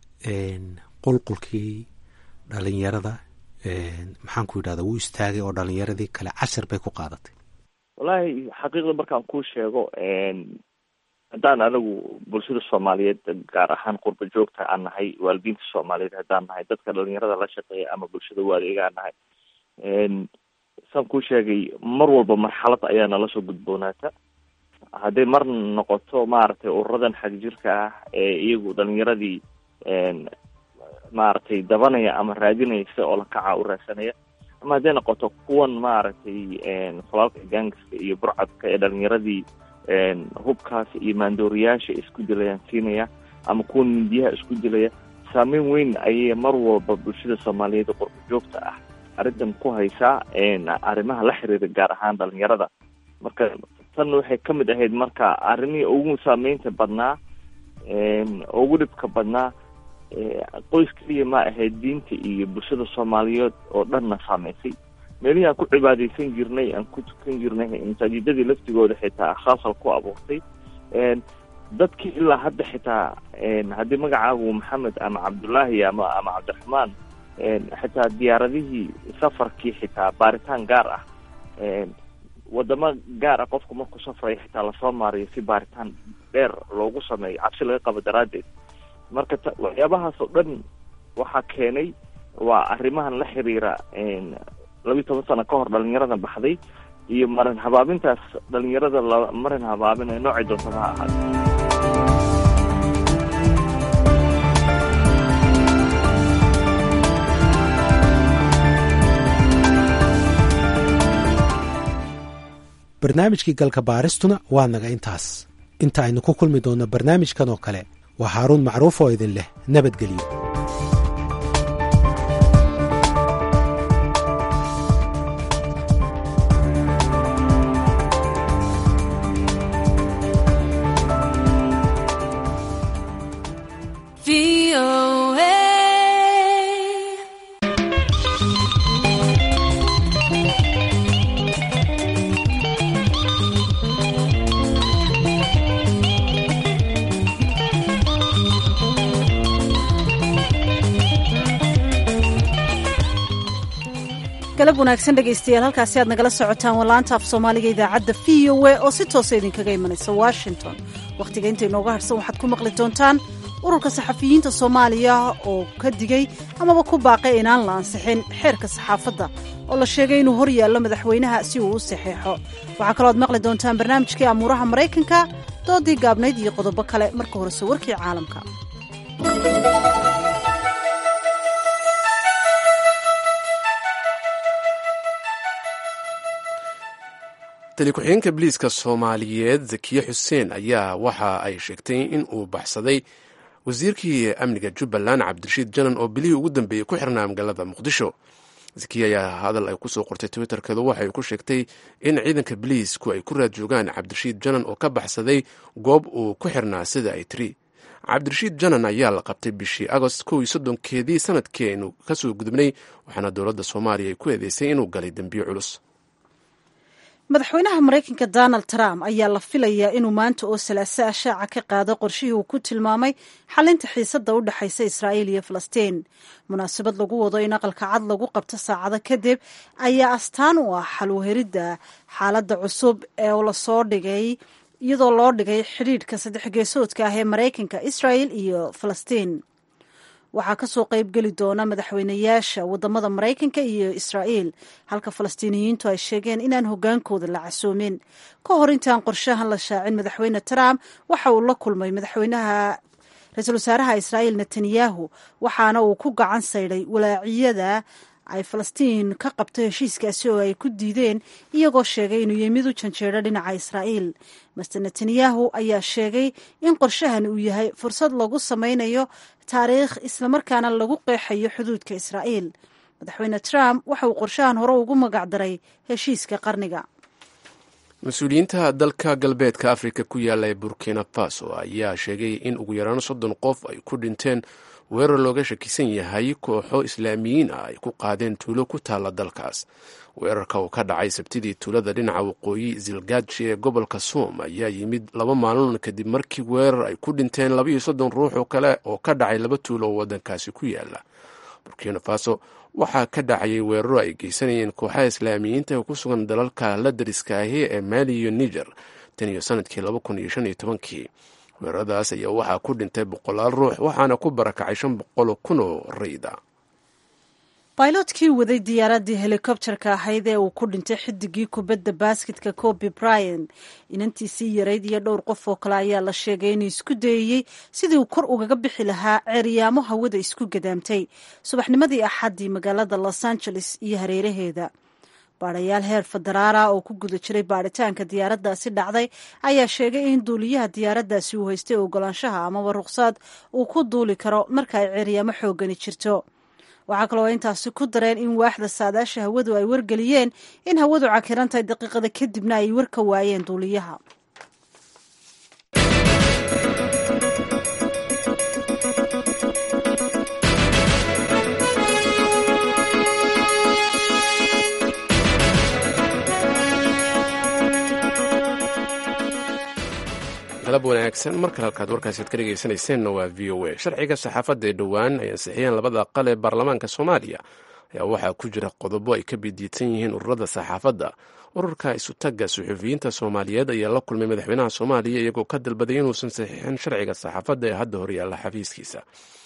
F: qulqulkii dhalinyarada maxaan ku yidhahda wuu istaagay oo dhalinyaradii kale cashir bay ku qaadatay
I: wallaahi xaqiiqda markaan kuu sheego haddaan anagu bulshada soomaaliyeed gaar ahaan qurba joogta aan nahay waalidiinta soomaaliyeed haddaan nahay dadka dhalinyarada la shaqeeya ama bulshada waaliga aan nahay saan kuu sheegay mar walba marxalad ayaa nala soo gudboonaata hadday mar noqoto maaragtay ururadan xagjirka ah ee iyagu dhalinyaradii maaragtay dabanaya ama raadinaysa oo lakaca u raadsanaya ama hadday noqoto kuwan maaragtay falaalka gaangiska iyo burcadka ee dhalinyaradii hubkaas iyo maandooriyaasha isku dilayaan siinaya ama kuwan mindiyaha isku dilaya saameyn weyn ayay mar walba bulshada soomaaliyeed oo qurba joogta ah arrintan ku haysaa arrimaha la xiriira gaar ahaan dhalinyarada marka tan waxay ka mid ahayd marka arrimihii ugu saameynta badnaa ugu dhibka badnaa qoys keliya ma ahayd diinta iyo bulshada soomaaliyeed oo dhanna saameysay meelihii aan ku cibaadaysan jirnay aan ku tukan jirnay masaajidadii laftigooda xitaa khaasal ku abuurtay dadkii ilaa hadda xitaa haddii magacaagu maxamed ama cabdullaahi ama ama cabdiraxmaan xitaa diyaaradihii safarkii xitaa baaritaan gaar ah wadamo gaar ah qofku markuu safrayo xitaa lasoo maariyo si baaritaan dheer loogu sameeyo cabsi laga qabo daraaddeed marka t waxyaabahaas oo dhan waxaa keenay waa arrimahan la xiriira labiyi toban sano ka hor dhalinyarada baxday iyo marin habaabintaas dhalinyarada la marin habaabinayo noocay doontaba ha ahaada
F: barnaamijkii galka baaristuna waa naga intaas inta aynu ku kulmi doonno barnaamijkan oo kale waa haaruun macruuf oo idin leh nabadgelyo
B: galab wanaagsan dhegaystayaal halkaasi aad nagala socotaan wallaanta af soomaaliga idaacadda v o a oo si toosa idinkaga imanaysa washington wakhtiga inta inooga harhsan waxaad ku maqli doontaan ururka saxafiyiinta soomaaliya oo ka digay amaba ku baaqay inaan la ansixin xeerka saxaafadda oo la sheegay inuu hor yaallo madaxweynaha si uu u saxeexo waxaa kalooad maqli doontaan barnaamijkii amuuraha maraykanka doodii gaabnayd iyo qodobo kale marka horese warkii caalamka
A: tali ku-xigeenka biliiska soomaaliyeed zakiye xuseen ayaa waxa ay sheegtay in uu baxsaday wasiirkii amniga jubbaland cabdirashiid janan oo bilihii ugu dambeeyey ku xirnaa magaalada muqdisho zakiye ayaa hadal ay kusoo qortay twitterkeedu waxay ku sheegtay in ciidanka biliisku ay ku raad joogaan cabdirashiid janan oo ka baxsaday goob uu ku xirnaa sida ay tiri cabdirashiid janan ayaa la qabtay bishii agost kow iyo soddonkeedii sanadkii aynu kasoo gudubnay waxaana dowladda soomaaliya ay ku eedeysay inuu galay dembiyo culus
B: madaxweynaha maraykanka donald trump ayaa la filayaa inuu maanta oo salaaso ah shaaca ka qaado qorshihii uu ku tilmaamay xalinta xiisadda u dhexaysa israa'iil iyo falastiin munaasabad lagu wado in aqalka cad lagu qabto saacado kadib ayaa astaan u ah xalwaheridda xaaladda cusub ee lasoo dhigay iyadoo loo dhigay xidhiidhka saddex geesoodka ah ee maraykanka israa'il iyo falastiin waxaa kasoo qayb geli doona madaxweynayaasha wadamada maraykanka iyo israa'iil halka falastiiniyiintu ay sheegeen inaan hogaankooda la casoomin ka hor intaan qorshahan la shaacin madaxweyne trump waxa uu la kulmay madaxweynaha ra-iisul wasaaraha israa'iil netanyahu waxaana uu ku gacan saydhay walaaciyada ay falastiin ka qabto heshiiskaasi oo ay ku diideen iyagoo sheegay inuu yahay mid u janjeedho dhinaca israa'iil master netanyahu ayaa sheegay in qorshahan uu yahay fursad lagu samaynayo taariikh islamarkaana lagu qeexayo xuduudka israa'iil madaxweyne trump waxa uu qorshahan hore ugu magacdaray heshiiska qarniga
A: mas-uuliyiinta dalka galbeedka afrika ku yaala ee burkina faso ayaa sheegay in ugu yaraan soddon qof ay ku dhinteen weerar looga shakisan yahay kooxo islaamiyiin ah ay ku qaadeen tuulo ku taalla dalkaas weerarka uu ka dhacay sabtidii tuulada dhinaca waqooyi zilgaji ee gobolka soom ayaa yimid laba maalin kadib markii weerar ay ku dhinteen labaiyo soddon ruux oo kale oo ka dhacay laba tuulo oo waddankaasi ku yaala burkina faso waxaa ka dhacayay weeraro ay geysanayeen kooxaha islaamiyiinta ee ku sugan dalalka la dariska ahi ee maali iyo niger tan iyo sanadkii laba kun iyo shan iyo tobankii weeraradaas ayaa waxaa ku dhintay boqolaal ruux waxaana ku barakacay shan boqol kun oo rayda
B: bailotkii waday diyaaraddii helikobterka ahayd ee uu ku dhintay xidigii kubadda baasketka kobi bryan inantiisii yarayd iyo dhowr qof oo kale ayaa la sheegay inuu isku dayayey sidii uu kor ugaga bixi lahaa ceeryaamo hawada isku gadaamtay subaxnimadii axaddii magaalada los angeles iyo hareeraheeda baadhayaal heer federaala oo ku guda jiray baadhitaanka diyaaraddaasi dhacday ayaa sheegay in duuliyaha diyaaraddaasi uu haystay ogolaanshaha amaba ruqsaad uu ku duuli karo marka ay ceeryaamo xoogani jirto waxaa kaloo intaasi ku dareen in waaxda saadaasha hawadu ay wargeliyeen in hawadu cakiran tahay daqiiqada kadibna ay war ka waayeen duuliyaha
A: galab wanaagsan mar kale halkaad warkaasiad ka dhegaysanayseena waa v o a sharciga saxaafadda ee dhowaan ay ansixiyeen labada aqal ee baarlamaanka soomaaliya ayaa waxaa ku jira qodobo ay ka bidiidsan yihiin ururada saxaafadda ururka isutagga suxufiyiinta soomaaliyeed ayaa la kulmay madaxweynaha soomaaliya iyagoo ka dalbaday inuusan saxiixin sharciga saxaafadda ee hadda horyaalla xafiiskiisa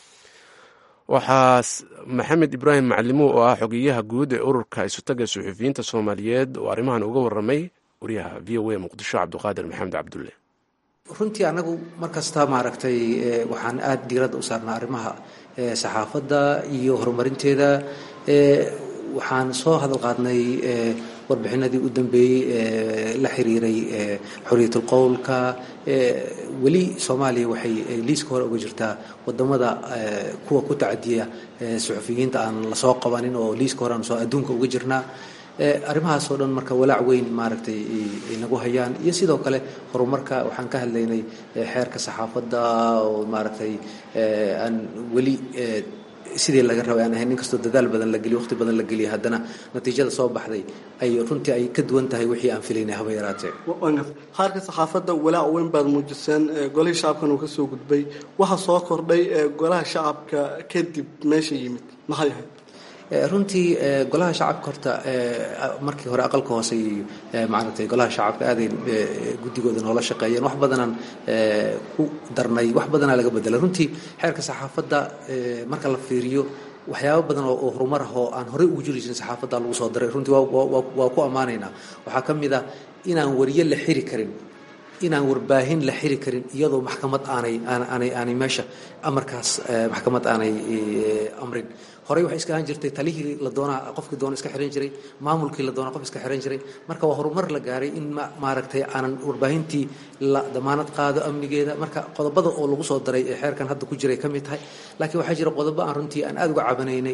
A: waxaa maxamed ibraahim macalimo oo ah xogeyaha guud ee ururka isutagga suxufiyiinta soomaaliyeed oo arrimahan uga waramay wariyaha v o a muqdisho cabdiqaadir maxamed cabdulle
C: runtii annagu mar kasta maaragtay waxaan aada diiradda u saarnaa arrimaha saxaafadda iyo horumarinteeda waxaan soo hadal qaadnay warbixinadii u dambeeyey la xiriiray xorriyatul qowlka weli soomaaliya waxay liiska hore uga jirtaa wadamada kuwa ku tacadiya suxufiyiinta aan lasoo qabanin oo liiska hore aan soo adduunka uga jirnaa arrimahaasoo dhan marka walaac weyn maaragtay inagu hayaan iyo sidoo kale horumarka waxaan ka hadlaynay xeerka saxaafadda oo maaragtay aan weli sidii laga rabay aan ahayn inkastoo dadaal badan la geliyo waqti badan la geliyo haddana natiijada soo baxday ay runtii ay ka duwan tahay wixii aan filaynay haba yaraatee
E: xeerka saxaafadda walaac weyn baad muujiseen golihii shacabkan uu ka soo gudbay waxa soo kordhay golaha shacabka kadib meesha yimid maxay ahayd
C: runtii golaha shacabka horta markii hore aqalka hoose iyo maaragtay golaha shacabka aaday guddigooda noola shaqeeyeen wax badanaan ku darnay wax badanaa laga bedelay runtii xeerka saxaafadda marka la fiiriyo waxyaabo badan oo horumar ah oo aan horey ugu jiri jirin saxaafadda lagu soo daray runtii waa ku ammaanaynaa waxaa ka mid a inaan wariye la xiri karin inaan warbaahin la xiri karin iyadoo maxkamad aanay aanay aanay meesha amarkaas maxkamad aanay amrin horey waxay iska ahaan jirtay talihii la doonaa qofkii doona iska xiran jiray maamulkii la doonaa qof iska xiran jiray marka waa horumar la gaaray in maaragtay aanan warbaahintii la damaanad qaado amnigeeda marka qodobada oo lagu soo daray ee xeerkan hadda ku jiray ka mid tahay laakiin waxaa jira qodobo aan runtii aan aada uga cabanaynay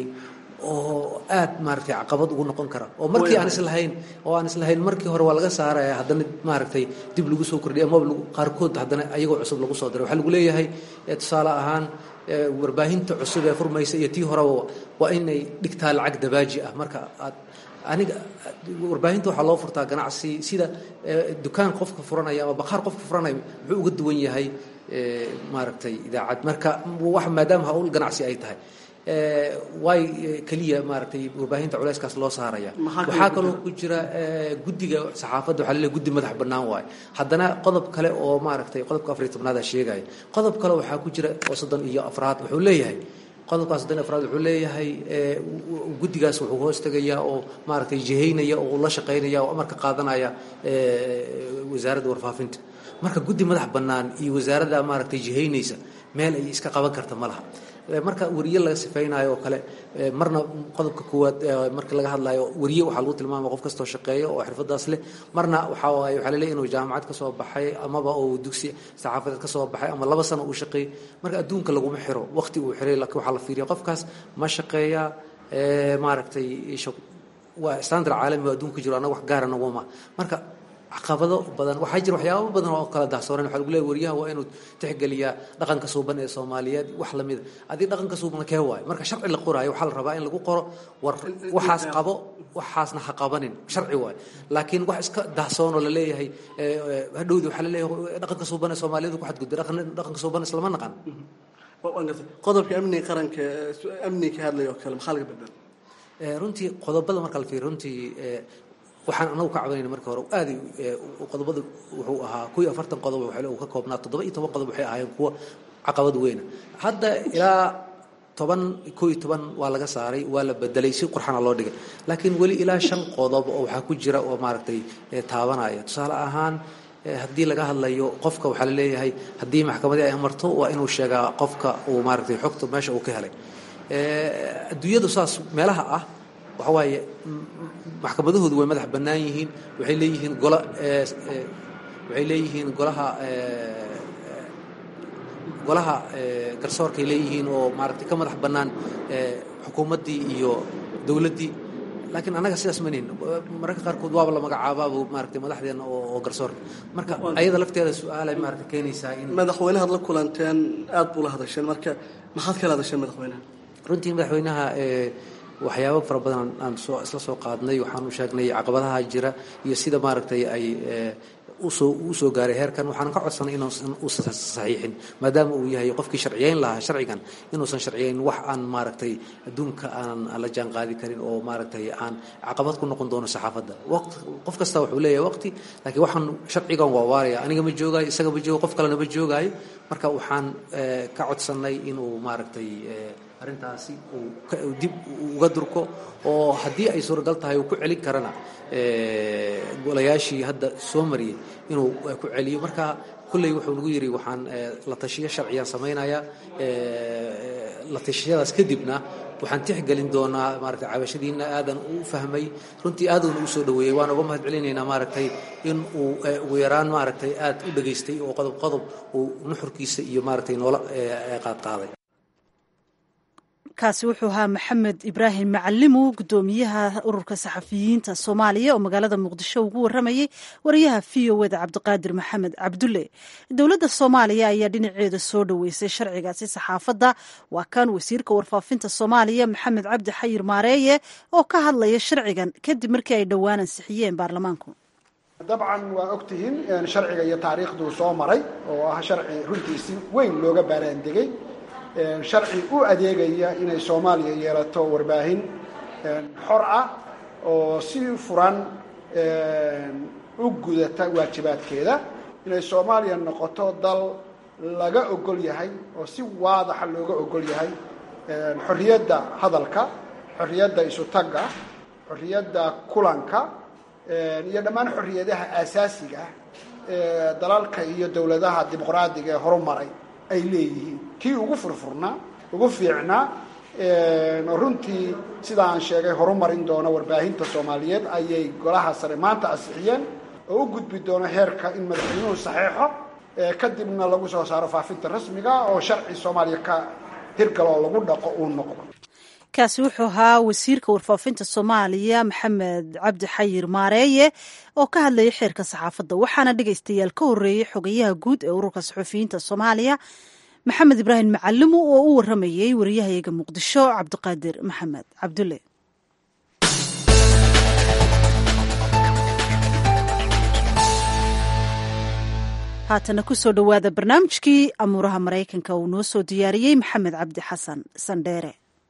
C: oo aad maaragtay caqabad ugu noqon kara oo markii aan islahayn oo aan islahayn markii hore waa laga saaraya haddana maaragtay dib lagu soo kordhiya amaba qaarkood haddana ayagoo cusub lagu soo daray waxaa lagu leeyahay tusaale ahaan warbaahinta cusub ee furmaysa iyo tii horeba waa inay dhigtaa lacag dabaaji ah marka aad aniga warbaahinta waxaa loo furtaa ganacsi sida dukaan qofka furanaya ama bakhaar qofka furanaya muxuu uga duwan yahay maaragtay idaacad marka wax maadaama hawl ganacsi ay tahay way keliya maaragtay warbaahinta culeyskaas loo saaraya waxaa kaloo ku jira guddiga saxaafadda waxaa laleeyahay guddi madax bannaan waaye haddana qodob kale oo maaragtay qodobka afariy tobnaada sheegaya qodob kale waxaa ku jira oo soddon iyo afraad wuxuu leeyahay qodobkaas soddon iyo afraad wuxuu leeyahay guddigaas wuxuu hoos tegayaa oo maaragtay jihaynaya oo la shaqaynaya oo amarka qaadanaya wasaaradda warfaafinta marka guddi madax bannaan iyo wasaaradda maaragtay jihaynaysa meel ay iska qaban karta ma laha marka wariye laga sifaynayo oo kale marna qodobka koowaad marka laga hadlayo wariye waxaa lagu tilmaama qof kastoo shaqeeya oo xirfadaas leh marna waxaa waaye waxaa laleeyahy inuu jaamacad ka soo baxay amaba uu dugsi saxaafadeed ka soo baxay ama laba sano uu shaqeeyey marka adduunka laguma xiro waqti uu xiray laakiin waxaa la fiiriya qofkaas ma shaqeeya maaragtay waa standard caalami oo adduunka jiro annaga wax gaara naguma marka caqabado badan waxaa jira waxyaabo badan oo kala dahsooran waxaa lagu leeyahy wariyaha waa inuu tixgeliyaa dhaqanka suuban ee soomaaliyeed wax lamida haddii dhaqanka suuban kee waayo marka sharci la qoraayo waxaa la rabaa in lagu qoro war waxaas qabo waxaasna ha qabanin sharci waayo laakiin wax iska dahsoon oo la leeyahay hadhowdii waxaa la leeyahay dhaqanka suuban ee soomaaliyeed ku xadgudbay dhaqanka suuban islama naqan
E: qodobka amniga qaranka amniga ka hadlaya oo kale maxaa laga bedel
C: runtii qodobada marka la fiiriyo runtii waxaan anagu ka cabanayna marka hore aad qodobada wuxuu ahaa kuw iyo afartan qodob uu ka koobnaa toddoba iyo toban qodob waxay ahaayeen kuwa caqabad weyna hadda ilaa toban kow iyo toban waa laga saaray waa la bedelay si qurxana loo dhigay laakiin weli ilaa shan qodob oo waxaa ku jira oo maaragtay taabanaya tusaale ahaan haddii laga hadlayo qofka waxaa laleeyahay haddii maxkamadii ay amarto waa inuu sheegaa qofka uu maaragtay xogta meesha uu ka helay adduunyadu saas meelaha ah waxa waaye maxkamadahoodu way madax bannaan yihiin waxay leeyihiin gola waxay leeyihiin golaha golaha garsoorkay leeyihiin oo maaragtay ka madax bannaan xukuumaddii iyo dowladdii laakiin annaga sidaas ma nihin mararka qaarkood waaba la magacaabaaba maaragtay madaxdeena oo garsoorka marka ayada lafteeda su-aalay maaragtay keenaysaa in
E: madaxweynahaad la kulanteen aad buu la hadasheen marka maxaad kala hadasheen madaxweynaha
C: runtii madaxweynaha waxyaabo fara badan aan soo isla soo qaadnay waxaanu sheegnay caqabadaha jira iyo sida maaragtay ay usoo uu soo gaaray heerkan waxaan ka codsanay inuusan uusan saxiixin maadaama uu yahay qofkii sharciyeyn lahaa sharcigan inuusan sharciyeyn wax aan maaragtay adduunka aan la jaan qaadi karin oo maaragtay aan caqabad ku noqon doono saxaafadda waqti qof kasta wuxuu leeyahay waqti laakiin waxaan sharcigan waa waaraya aniga ma joogaayo isaga ma joogo qof kalena ma joogaayo marka waxaan ka codsanay inuu maaragtay arrintaasi uu dib uga durko oo haddii ay suuragal tahay uu ku celin karana golayaashii hadda soo mariyay inuu ku celiyo marka kulley wuxuu nagu yidhi waxaan la tashiyo sharciyaan samaynayaa la tashiyadaas kadibna waxaan tixgelin doonaa maaragtay cabashadiina aadan u fahmay runtii aaduna u soo dhaweeyey waan uga mahad celinaynaa maaragtay in uu ugu yaraan maaragtay aad u dhagaystay oo qodob qodob uu nuxurkiisa iyo maaragtay noola qaadqaaday
B: kaasi wuxuu ahaa maxamed ibraahim macalimu gudoomiyaha ururka saxafiyiinta soomaaliya oo magaalada muqdisho ugu waramayay wariyaha v o eda cabdiqaadir maxamed cabdulle dowladda soomaaliya ayaa dhinaceeda soo dhoweysay sharcigaasi saxaafadda waa kan wasiirka warfaafinta soomaaliya maxamed cabdi xayir maareeye oo ka hadlaya sharcigan kadib markii ay dhowaan ansixiyeen baarlamaanku
J: dabcan waa ogtihiin sharciga iyo taariikhduu soo maray oo ah sharci runtii si weyn looga baaraandegay sharci u adeegaya inay soomaaliya yeelato warbaahin xor ah oo si furan u gudata waajibaadkeeda inay soomaaliya noqoto dal laga ogol yahay oo si waadaxa looga ogol yahay xorriyadda hadalka xorriyadda isutagga xorriyadda kulanka iyo dhammaan xorriyadaha aasaasiga ah ee dalalka iyo dowladaha dimuqraadiga ee horumaray ay leeyihiin kii ugu furfurnaa ugu fiicnaa runtii sida aan sheegay horumarin doona warbaahinta soomaaliyeed ayay golaha sare maanta ansixiyeen oo u gudbi doono heerka in madaxweynuhu saxeexo kadibna lagu soo saaro faafinta rasmiga oo sharci soomaaliya ka hirgalo oo lagu dhaqo uu noqdo
B: kaasi wuxuu ahaa wasiirka warfaafinta soomaaliya maxamed cabdi xayir maareeye oo ka hadlayay xeerka saxaafadda waxaana dhegaystayaal ka horreeyey xogayaha guud ee ururka saxufiyiinta soomaaliya maxamed ibraahim macalimu oo u waramayey wariyahayaga muqdisho cabdiqaadir maxamed cabdulle haatana kusoo dhowaada barnaamijkii amuuraha maraykanka uu noo soo diyaariyey maxamed cabdi xasan sandheere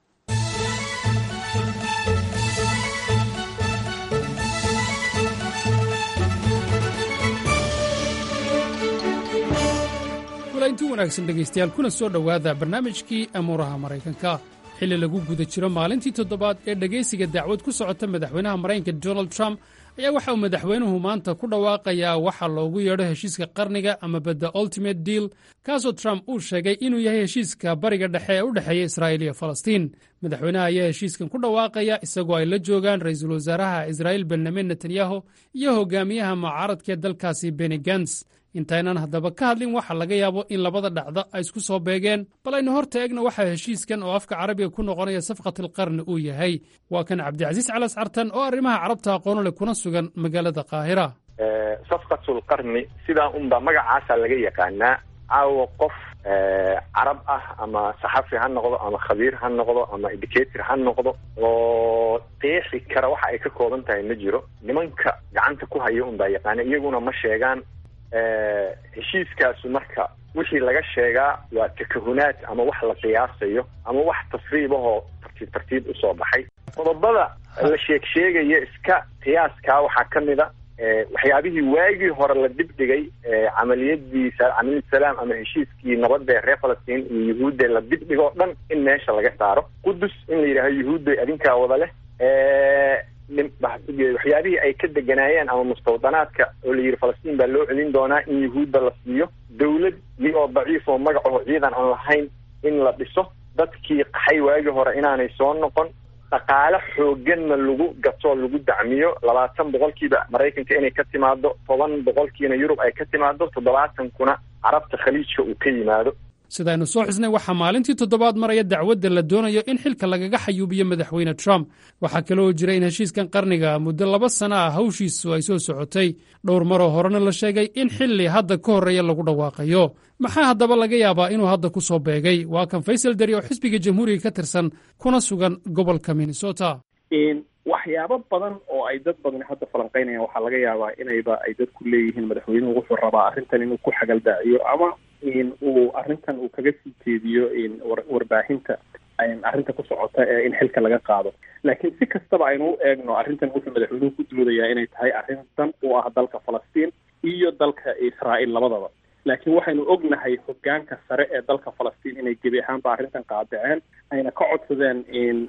K: inti wanaagsan dhegaystayaal kuna soo dhowaada barnaamijkii amuuraha maraykanka xilli lagu guda jiro maalintii toddobaad ee dhegaysiga dacwad ku socota madaxweynaha maraykanka donald trump ayaa waxa uu madaxweynuhu maanta ku dhawaaqayaa waxa loogu yeedho heshiiska qarniga ama badda ultimate deal kaasoo trump uu sheegay inuu yahay heshiiska bariga dhexe ee u dhexeeya israa'iil iyo falastiin madaxweynaha ayaa heshiiskan ku dhawaaqaya isagoo ay la joogaan ra'iisul wasaaraha israa'iil benyamin netanyahu iyo hogaamiyaha mucaaradkaee dalkaasi beni gans intaynan haddaba ka hadlin waxa laga yaabo in labada dhacdo ay isku soo beegeen bal aynu hor taegna waxaa heshiiskan oo afka carabiga ku noqonaya safqatilqarni uu yahay waa kan cabdicasiis calas cartan oo arrimaha carabta aqoonu leh kuna sugan magaalada qaahira
L: safqatulqarni sidaa unba magacaasa laga yaqaanaa caawa qof carab ah ama saxafi ha noqdo ama khabiir ha noqdo ama educator ha noqdo oo qeexi kara waxa ay ka kooban tahay ma jiro nimanka gacanta ku haya unbaa yaqaana iyaguna ma sheegaan heshiiskaasu marka wixii laga sheegaa waa takahunaad ama wax la qiyaasayo ama wax tasriibahoo tartiib tartiib usoo baxay qodobada la sheeg sheegaya iska qiyaaskaa waxaa ka mid a waxyaabihii waagii hore la dibdhigay camaliyadii camaliyad salaam ama heshiiskii nabadda reer falastiin iyo yuhuudda la dibdhigoo dhan in meesha laga saaro qudus in la yidhaaho yuhuudda adinkaa wada leh waxyaabihii ay ka deganaayeen ama mustawdanaadka oo la yidhi falastiin baa loo celin doonaa in yuhuudda la siiyo dawlad iyagoo daciif oo magacaho ciidan aan lahayn in la dhiso dadkii qaxay waagii hore inaanay soo noqon dhaqaale xooganna lagu gato lagu dacmiyo labaatan boqolkiiba maraykanka inay ka timaado toban boqolkiina yurub ay ka timaado toddobaatankuna carabta khaliijka uu ka yimaado
K: sidaynu soo xusnay waxaa maalintii toddobaad maraya dacwadda la doonayo in xilka lagaga xayuubiyo madaxweyne trump waxaa kaloo jira in heshiiskan qarniga muddo laba sana ah hawshiisu ay soo socotay dhowr maroo horena la sheegay in xilli hadda ka horreeya lagu dhawaaqayo maxaa haddaba laga yaabaa inuu hadda ku soo beegay waa kan faysal dari oo xisbiga jamhuuriga ka tirsan kuna sugan gobolka minnesota
M: waxyaabo badan oo ay dad badani hadda falanqeynayaan waxaa laga yaabaa inayba ay dadku leeyihiin madaxweynuhu wuxuu rabaa arrintan inuu ku xagaldaaciyo ama uu arrintan uu kaga sii jeediyo warbaahinta arrinta ku socota ee in xilka laga qaado laakiin si kastaba aynu u eegno arrintan wuxuu madaxweynuhu ku doodayaa inay tahay arrin dan u ah dalka falastiin iyo dalka israa'iil labadaba laakiin waxaynu ognahay hogaanka sare ee dalka falastiin inay gebi ahaanba arrintan qaadaceen ayna ka codsadeen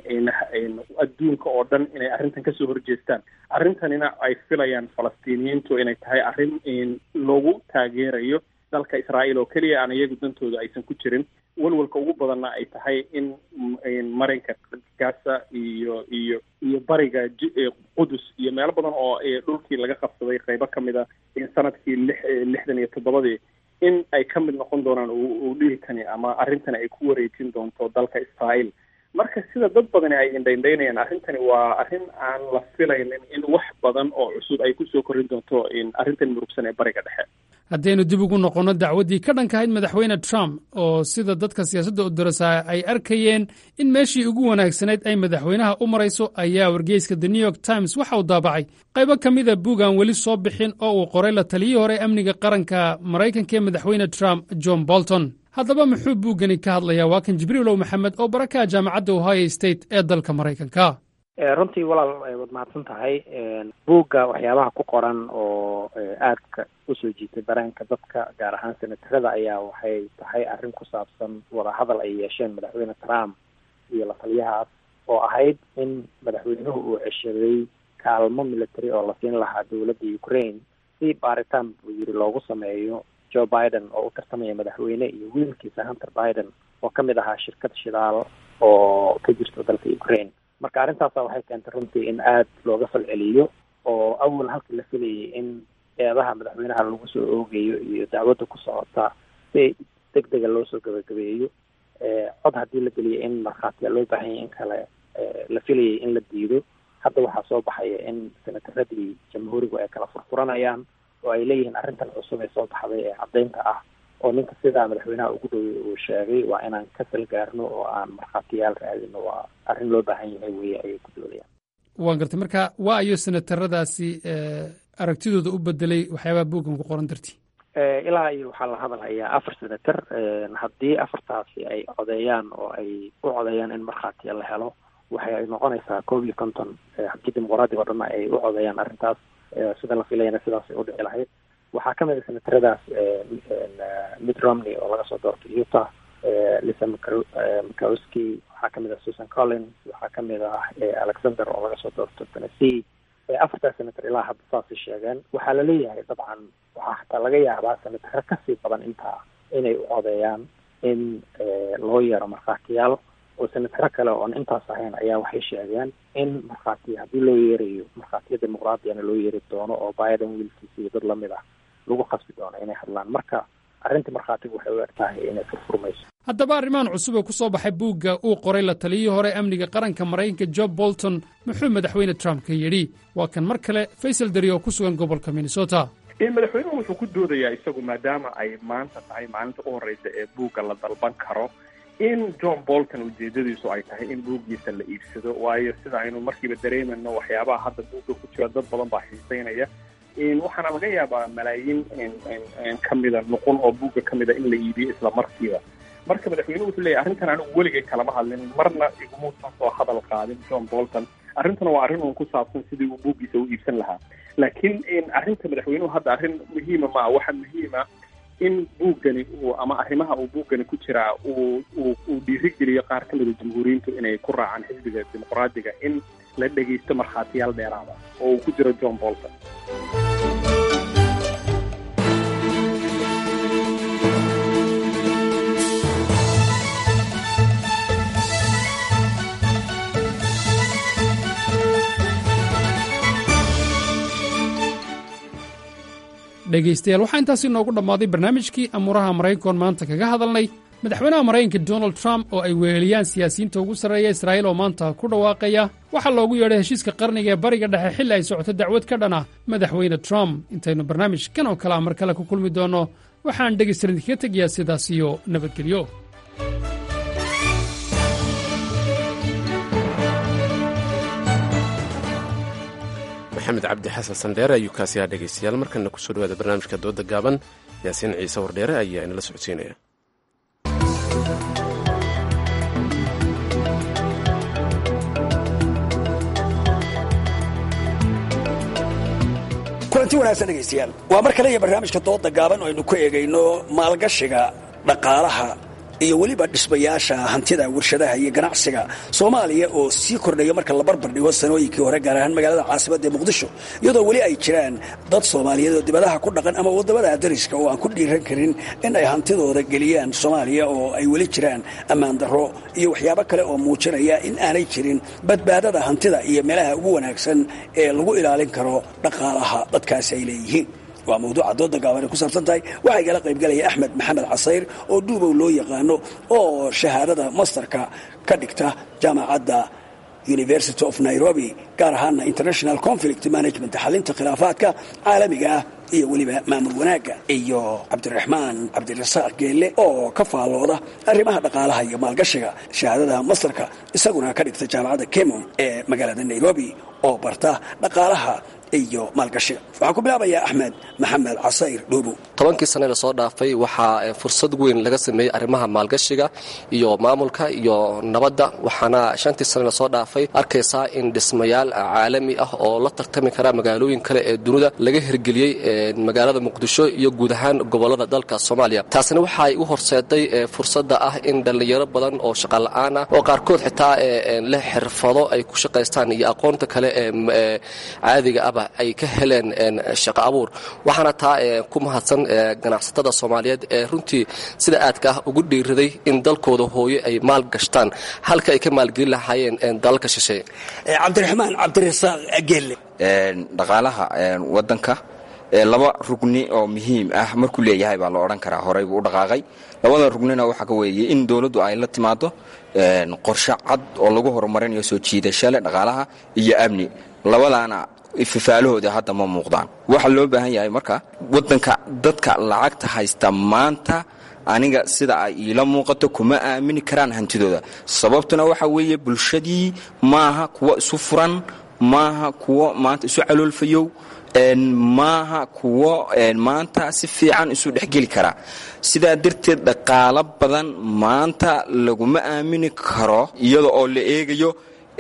M: adduunka oo dhan inay arrintan kasoo horjeestaan arrintanina ay filayaan falastiiniyiintu inay tahay arrin lagu taageerayo dalka israa'iil oo keliya aan iyagu dantooda aysan ku jirin walwalka ugu badanna ay tahay in marinka gaza iyo iyo iyo bariga qudus iyo meelo badan oo dhulkii laga qabsaday qeybo ka mid a sanadkii lix lixdan iyo toddobadii in ay ka mid noqon doonaan uu dhihitani ama arrintani ay ku wareejin doonto dalka israa'iil marka sida dad badani ay indhaindhaynayaan arrintani waa arrin aan la filaynin in wax badan oo cusub ay kusoo korin doonto arrintan murugsan ee bariga dhexe
K: haddaynu dib ugu noqonno dacwaddii ka dhankahayd madaxweyne trump oo sida dadka siyaasadda u darasaa ay arkayeen in meeshii ugu wanaagsanayd ay madaxweynaha u marayso ayaa wargeyska the new york times waxa uu daabacay qaybo ka mida buug aan weli soo bixin oo uu qoray la taliyii hore amniga qaranka maraykanka ee madaxweyne trump john bolton haddaba muxuu buuggani ka hadlayaa waa kan jibriilow maxamed oo barakaha jaamacadda ohio state ee dalka maraykanka
N: runtii walaal waad mahadsan tahay buugga waxyaabaha ku qoran oo aadka usoo jiitay dareenka dadka gaar ahaan senatarada ayaa waxay tahay arrin ku saabsan wadahadal ay yeesheen madaxweyne trump iyo la taliyahaas oo ahayd in madaxweynuhu uu ceshaday kaalmo military oo la siin lahaa dowladda ukraine si baaritaan buu yiri loogu sameeyo joe biden oo u tartamaya madaxweyne iyo wiilkiisa hunter biden oo kamid ahaa shirkad shidaal oo ka jirta dalka ukraine marka arrintaasa waxay keentay runtii in aada looga falceliyo oo awal halkii la filayay in eedaha madaxweynaha lagu soo oogayo iyo dacwadda ku socota si deg dega loo soo gabagabeeyo cod haddii la geliyo in markhaatiya loo baahan yahy in kale la filayay in la diido hadda waxaa soo baxaya in senataradii jamhuurigu ay kala furfuranayaan oo ay leeyihiin arrintan cusub ee soo baxday ee caddaynta ah oo ninka sidaa madaxweynaha ugu dhowey uu sheegay waa inaan ka salgaarno oo aan markhaatiyaal raadino waa arrin loo baahan yahay weye ayay ku doodayaan
K: waan gartay marka waa ayo senataradaasi aragtidooda u bedelay waxyaabaha buuggan ku qoran dartii
N: ilaa iyo waxaa la hadalhayaa afar senator haddii afartaasi ay codeeyaan oo ay u codeeyaan in markhaatiya la helo waxay noqonaysaa koob iyo konton haddii dimuqraadiga o dhanna ay u codeeyaan arrintaas sida la filayana sidaasay u dhici lahayd waxaa ka mid a senataradaas mitt romney oo laga soo doortay utah lisa mcowski waxaa kamid ah susan collins waxaa kamid ah alexander oo laga soo doorto tennessee afartaas senator ilaa hadda saasay sheegeen waxaa laleeyahay dabcan waxaa xataa laga yaabaa senataro kasii badan intaa inay u codeeyaan in loo yeero markhaatiyaal oo senataro kale oon intaas ahayn ayaa waxay sheegeen in markhaatiya haddii loo yeerayo markhaatiya dimuqraadiyana loo yeeri doono oo biden wiilkiisa iyo dad lamid ah lagu khasbi doono inay hadlaan marka arrintii markhaatigu waxay u eg tahay inay furfurmayso
K: haddaba arrimahan cusub ee ku soo baxay buugga uu qoray la taliyihii hore amniga qaranka maraykanka job bolton muxuu madaxweyne trump ka yidhi waa kan mar kale faysal dari oo ku sugan gobolka minnesota
M: madaxweynuhu wuxuu ku doodayaa isagu maadaama ay maanta tahay maalinta u horreysa ee buugga la dalban karo in john bolton ujeedadiisu ay tahay in buuggiisa la iibsado waayo sida aynu markiiba dareemayno waxyaabaha hadda buugga ku jira dad badan baa xiiseynaya waxaana laga yaabaa malaayiin kamida nuqul oo buugga kamida in la iibiyo isla markiiba marka madaxweynuhu wuxuu leeyahy arrintan anigu weligay kalama hadlin marna igumuusan soo hadal qaadin john bolton arrintuna waa arrin uun ku saabsan sidii uu buuggiisa u iibsan lahaa laakiin arrinta madaxweynuhu hadda arrin muhiima maa waxa muhiima in buuggani uu ama arrimaha uu buuggani ku jiraa uu uu uu dhiirigeliyo qaar ka mida jamhuuriyiintu inay ku raacaan xisbiga dimuqraadiga in la dhegaysto markhaatiyaal dheeraada oo uu ku jiro john bolton
K: dhegaystayaal waxaa intaasi noogu dhammaaday barnaamijkii amuuraha maraykankoon maanta kaga hadalnay madaxweynaha maraykanka donald trump oo ay weheliyaan siyaasiyiinta ugu sarreeya israa'iil oo maanta ku dhawaaqaya waxaa loogu yeedhay heshiiska qarniga ee bariga dhexe xilli ay socoto dacwad ka dhan ah madaxweyne trump intaynu barnaamijkan oo kale a mar kale ku kulmi doonno waxaan dhegaystaran idinkaga tegayaa sidaas iyo nabadgelyo
A: maxamed cabdi xasan sandheere ayuu kaasi haa dhegaystayaal markana kusoo dhawaada barnaamijka dooda gaaban yaasiin ciise wardheere ayaa inala socodsiinaya
O: kulanti wanaagsan dhegaystayaal waa mar kale iyo barnaamijka dooda gaaban oo aynu ku eegayno maalgashiga dhaqaalaha iyo weliba dhismayaasha hantida warshadaha iyo ganacsiga soomaaliya oo sii kordhaya marka la barbar dhigo sanooyinkii hore gaar ahaan magaalada caasimadda muqdisho iyadoo weli ay jiraan dad soomaaliyeed oo dibadaha ku dhaqan ama waddamada dariska oo aan ku dhiiran karin in ay hantidooda geliyaan soomaaliya oo ay weli jiraan ammaan darro iyo waxyaabo kale oo muujinaya in aanay jirin badbaadada hantida iyo meelaha ugu wanaagsan ee lagu ilaalin karo dhaqaalaha dadkaasi ay leeyihiin waa mawduuca dooda gaaban ay ku saabsan tahay waxaa igala qaybgalaya axmed maxamed casayr oo dhuubow loo yaqaano oo shahaadada masterka ka dhigta jaamacadda university of nairobi gaar ahaana international conflict management xalinta khilaafaadka caalamiga ah iyo weliba maamul wanaagga iyo cabdiraxmaan cabdirasaaq geelle oo ka faallooda arrimaha dhaqaalaha iyo maalgashiga shahaadada masterka isaguna ka dhigta jaamacadda kemon ee magaalada nairobi oo barta dhaqaalaha iyo maalgashiga waxaan ku bilaabayaa axmed maxamed casayr dhuubu
P: tobankii sane lasoo dhaafay waxaa fursad weyn laga sameeyey arrimaha maalgashiga iyo maamulka iyo nabadda waxaana shantii sane lasoo dhaafay arkaysaa in dhismayaal caalami ah oo la tartami kara magaalooyin kale ee dunida laga hirgeliyey magaalada muqdisho iyo guud ahaan gobolada dalka soomaaliya taasina waxaay u horseeday fursadda ah in dhallinyaro badan oo shaqala-aan ah oo qaarkood xitaa leh xirfado ay ku shaqaystaan iyo aqoonta kale ee caadiga ahba ay ka heleen shaqo abuur waxaana taa ku mahadsan ganacsatada soomaaliyeed ee runtii sida aadka ah ugu dhiiraday in dalkooda hooyo ay maal gashtaan halka ay ka maalgelin lahaayeen dalalka shisheeye
O: cabdiraxmaan cabdirasaaq geelle
Q: dhaqaalaha wadanka laba rugni oo muhiim ah markuu leeyahay baa la odhan karaa horey buu u dhaqaaqay labada rugnina waxaa ka weeye in dowladdu ay la timaado qorshe cad oo lagu horumarinayo soo jiidashale dhaqaalaha iyo amni labadaana fifaalahooda hadda ma muuqdaan waxaa loo baahan yahay marka wadanka dadka lacagta haysta maanta aniga sida ay iila muuqato kuma aamini karaan hantidooda sababtuna waxa weeye bulshadii maaha kuwo isu furan maaha kuwo maanta isu caloolfayow maaha kuwo maanta si fiican isu dhexgeli karaa sidaa darteed dhaqaalo badan maanta laguma aamini karo iyada oo la eegayo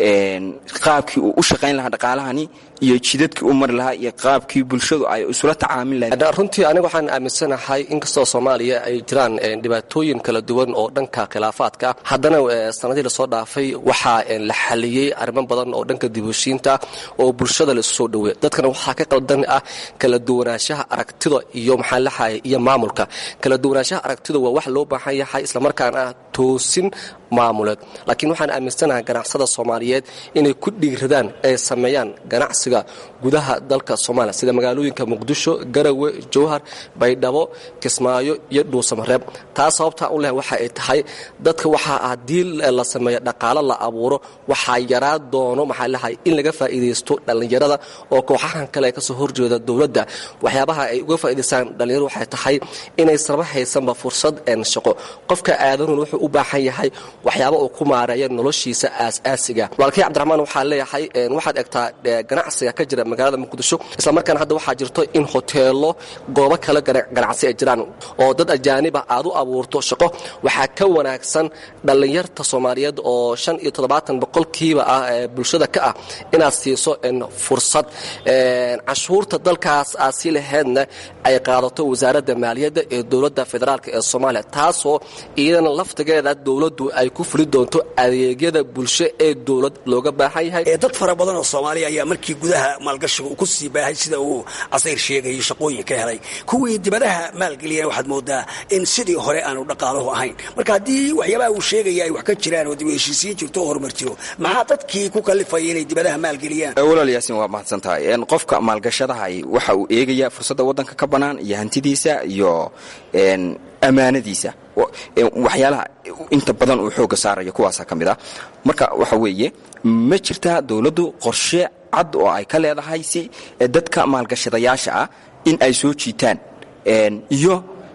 Q: qaabkii uu u shaqayn lahaa dhaqaalahani iyo jidadkii u mari lahaa iyo qaabkii bulshadu ay isula tacaamil lahayd
P: runtii aniga waxaan aaminsanahay inkastoo soomaaliya ay jiraan dhibaatooyin kala duwan oo dhanka khilaafaadka haddana sanadii lasoo dhaafay waxaa la xaliyey arrimo badan oo dhanka dibushiinta oo bulshada la isu soo dhaweey dadkana waxaa ka qaldan ah kala duwanaanshaha aragtida iyo maxaa lahay iyo maamulka kala duwanaanshaha aragtida waa wax loo baahan yahay islamarkaana ah toosin maamuleed laakiin waxaan aaminsanahay ganacsada soomaaliyeed inay ku dhiiradaan ay sameeyaan ganacsiga gudaha dalka soomaaliya sida magaalooyinka muqdisho garawe jowhar baydhabo kismaayo iyo dhuusamareeb taas sababtaa u leh waxa ay tahay dadka waxaa haddii la sameeyo dhaqaalo la abuuro waxaa yaraa doono maxaa lahay in laga faa'iidaysto dhallinyarada oo kooxahan kale kasoo horjeeda dowladda waxyaabaha ay uga faa'idaystaan dhallinyaradu waxay tahay inaysanba haysanba fursad shaqo qofka aadanun wuxuu u baahan yahay waxyaaba uu ku maareeya noloshiisa aas-aasiga walkay cabdiraxmaan waxaa leeyahay waxaad egtaa ganacsiga ka jira magaalada muqdisho islamarkaana hadda waxaa jirto in hoteelo goobo kale ganacsi ay jiraan oo dad ajaaniba aad u abuurto shaqo waxaa ka wanaagsan dhallinyarta soomaaliyeed oo shan iyo toddobaatan boqolkiiba ah ee bulshada ka ah inaad siiso fursad cashuurta dalkaas aad sii laheydna ay qaadato wasaaradda maaliyadda ee dowladda federaalk ee soomaaliya taasoo iyadana laftigeeda dowladdu ay ku fuli doonto adeegyada bulsho ee dowlad looga baahan yahay
O: dad fara badan oo soomaaliya ayaa markii gudaha maalgashiga uu ku sii baahay sida uu casayr sheegayay shaqooyin ka helay kuwii dibadaha maalgeliyana waxaad moodaa in sidii hore aanu dhaqaaluhu ahayn marka haddii waxyaabaha uu sheegaya ay wax ka jiraan oo dib u heshiisiin jirto oo horumar jiro maxaa dadkii ku kalifaya inay dibadaha maalgeliyaan
Q: walaal yaasin waa mahadsan tahay qofka maalgashadahay waxa uu eegayaa fursadda waddanka ka bannaan iyo hantidiisa iyo ammaanadiisa waxyaalaha inta badan uu xoogga saaraya kuwaasa ka mid ah marka waxa weeye ma jirtaa dowladdu qorshe cad oo ay ka leedahay si dadka maalgashadayaasha ah in ay soo jiitaan iyo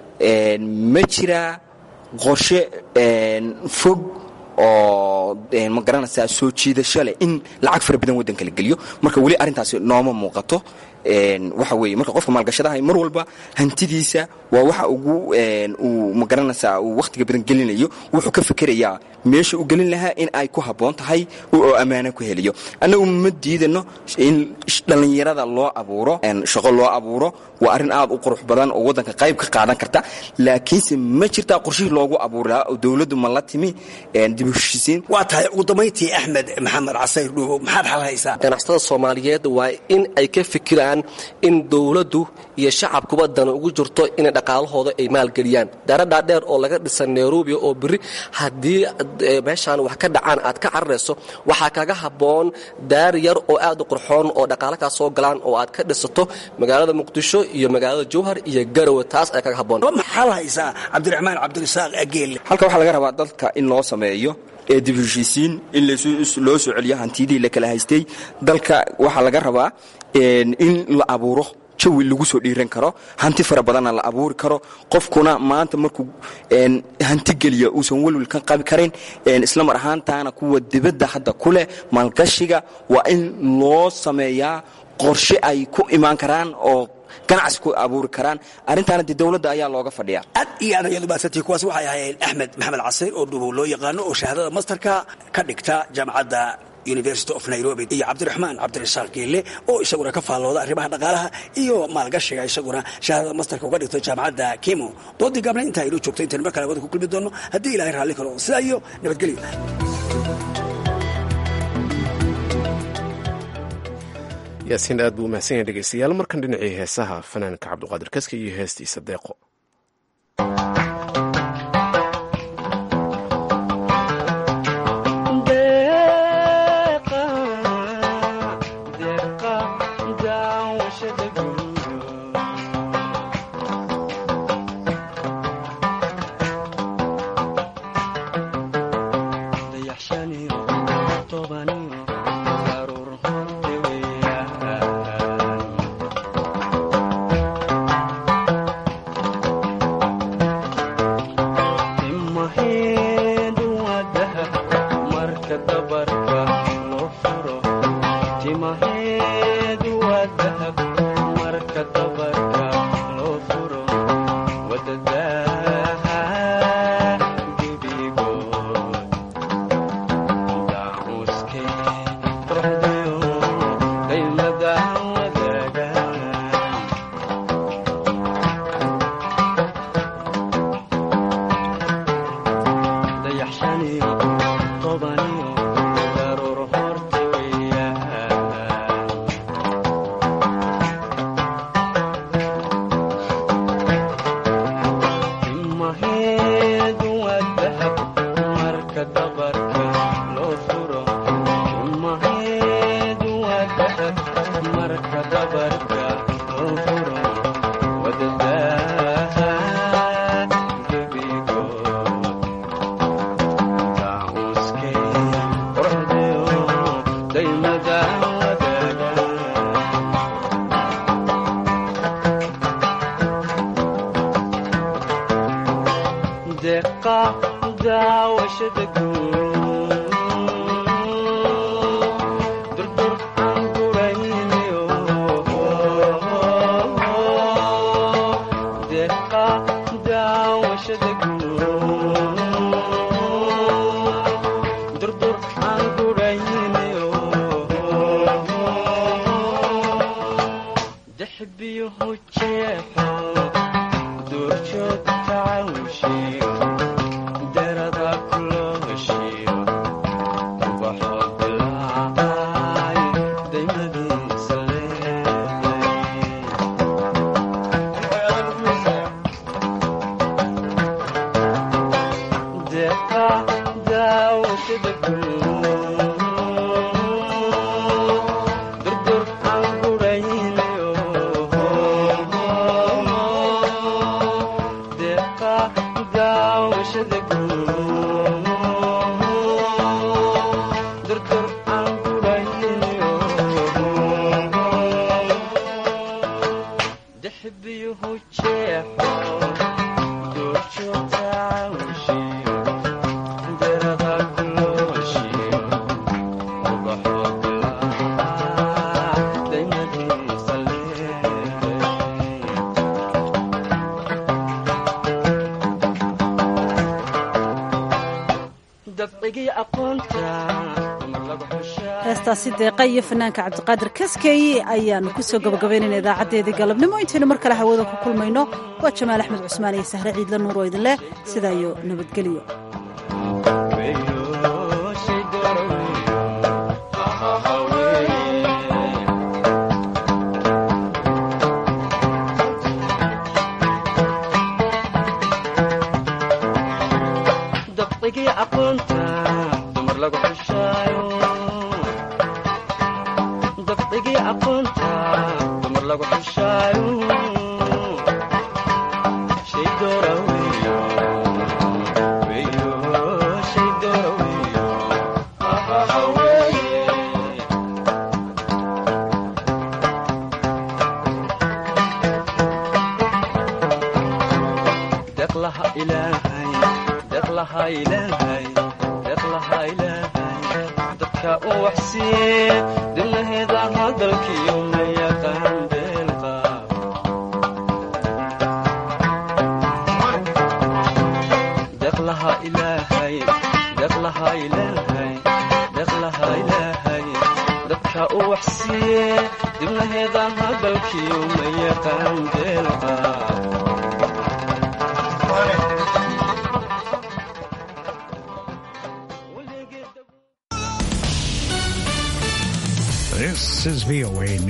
Q: ma jiraa qorshe fog oo ma garanaysaa soo jiidasho leh in lacag fara badan waddanka la geliyo marka weli arrintaasi nooma muuqato waxa weeye marka qofka maalgashadahay mar walba hantidiisa waa waxa ugu uu ma garanaysaa uu wakhtiga badan gelinayo wuxuu ka fikerayaa meesha u gelin lahaa in ay ku habboon tahay oo ammaano ku heliyo annagu ma diidano in dhallinyarada loo abuuro shaqo loo abuuro waa arrin aad u qurux badan oo waddanka qayb ka qaadan karta laakiinse ma jirtaa qorshihii loogu abuuri lahaa oo dowladdu ma la timi dib u heshiisiin
O: waa tahay ugu dambayntii axmed maxamed casayr dhuugo maxaad xal haysaa
P: ganacsatada soomaaliyeed waa in ay ka fikiraan in dowladdu iyo shacabkuba dana ugu jirto inay dhaqaalahooda ay maalgeliyaan daara dhaadheer oo laga dhisan nairobi oo beri haddii meeshaan wax ka dhacaan aad ka cararayso waxaa kaga habboon daar yar oo aad u qurxoon oo dhaqaala kaa soo galaan oo aad ka dhisato magaalada muqdisho iyo magaalada jowhar iyo garowe taas ayaa kaga habboon
O: maxaad haysaa cabdiraxmaan cabdirasaaq ageelle
Q: halka waxaa laga rabaa dadka in loo sameeyo ee dib heshiisiin in loo soo celiyo hantidii la kala haystay dalka waxaa laga rabaa in la abuuro jawi lagu soo dhiiran karo hanti fara badanna la abuuri karo qofkuna maanta markuu hanti geliya uusan welwel ka qabi karin isla mar ahaantaana kuwa dibadda hadda ku leh maalgashiga waa in loo sameeyaa
O: qorshe ay ku imaan karaan oo ganacsi ku abuuri karaan arrintaana dee dowladda ayaa looga fadhiyaa
R: aad iyo aad ayaad umahadsantihi kuwaas waxay ahaayeen axmed maxamed casir oo dhubow loo yaqaano oo shahaadada masterka ka dhigta jaamacadda university of nairobi iyo cabdiraxmaan cabdirasaaq geelle oo isaguna ka faallooda arrimaha dhaqaalaha iyo maalgashiga isaguna shahaadada masterka uga dhigto jaamacadda kimo doodii gaabna intaa inoo joogto intaynu mar kale wada ku kulmi doonno haddii ilahay raalli karo sidaa iyo nabadgelyo
A: yaasiin aad buu umahsan yahay dhegeystayaal markan dhinacii heesaha fanaanka cabduqaadir kaska iyo heestiisa deeqo
B: heestaasi deeqa iyo fanaanka cabdiqaadir kaskeeye ayaanu kusoo gabagabaynayna idaacaddeedii galabnimo intaynu mar kale hawada ku kulmayno waa jamaal axmed cusmaan iyo sahre ciidla nuur oo idin leh sidaa iyo nabadgelyo
S: dadka u waxsiiye dibnaheeda hadalkiyo maya dhalatiye dibnaheedaan hadalkiyo ma yaqaan deelqa
T: This is VOA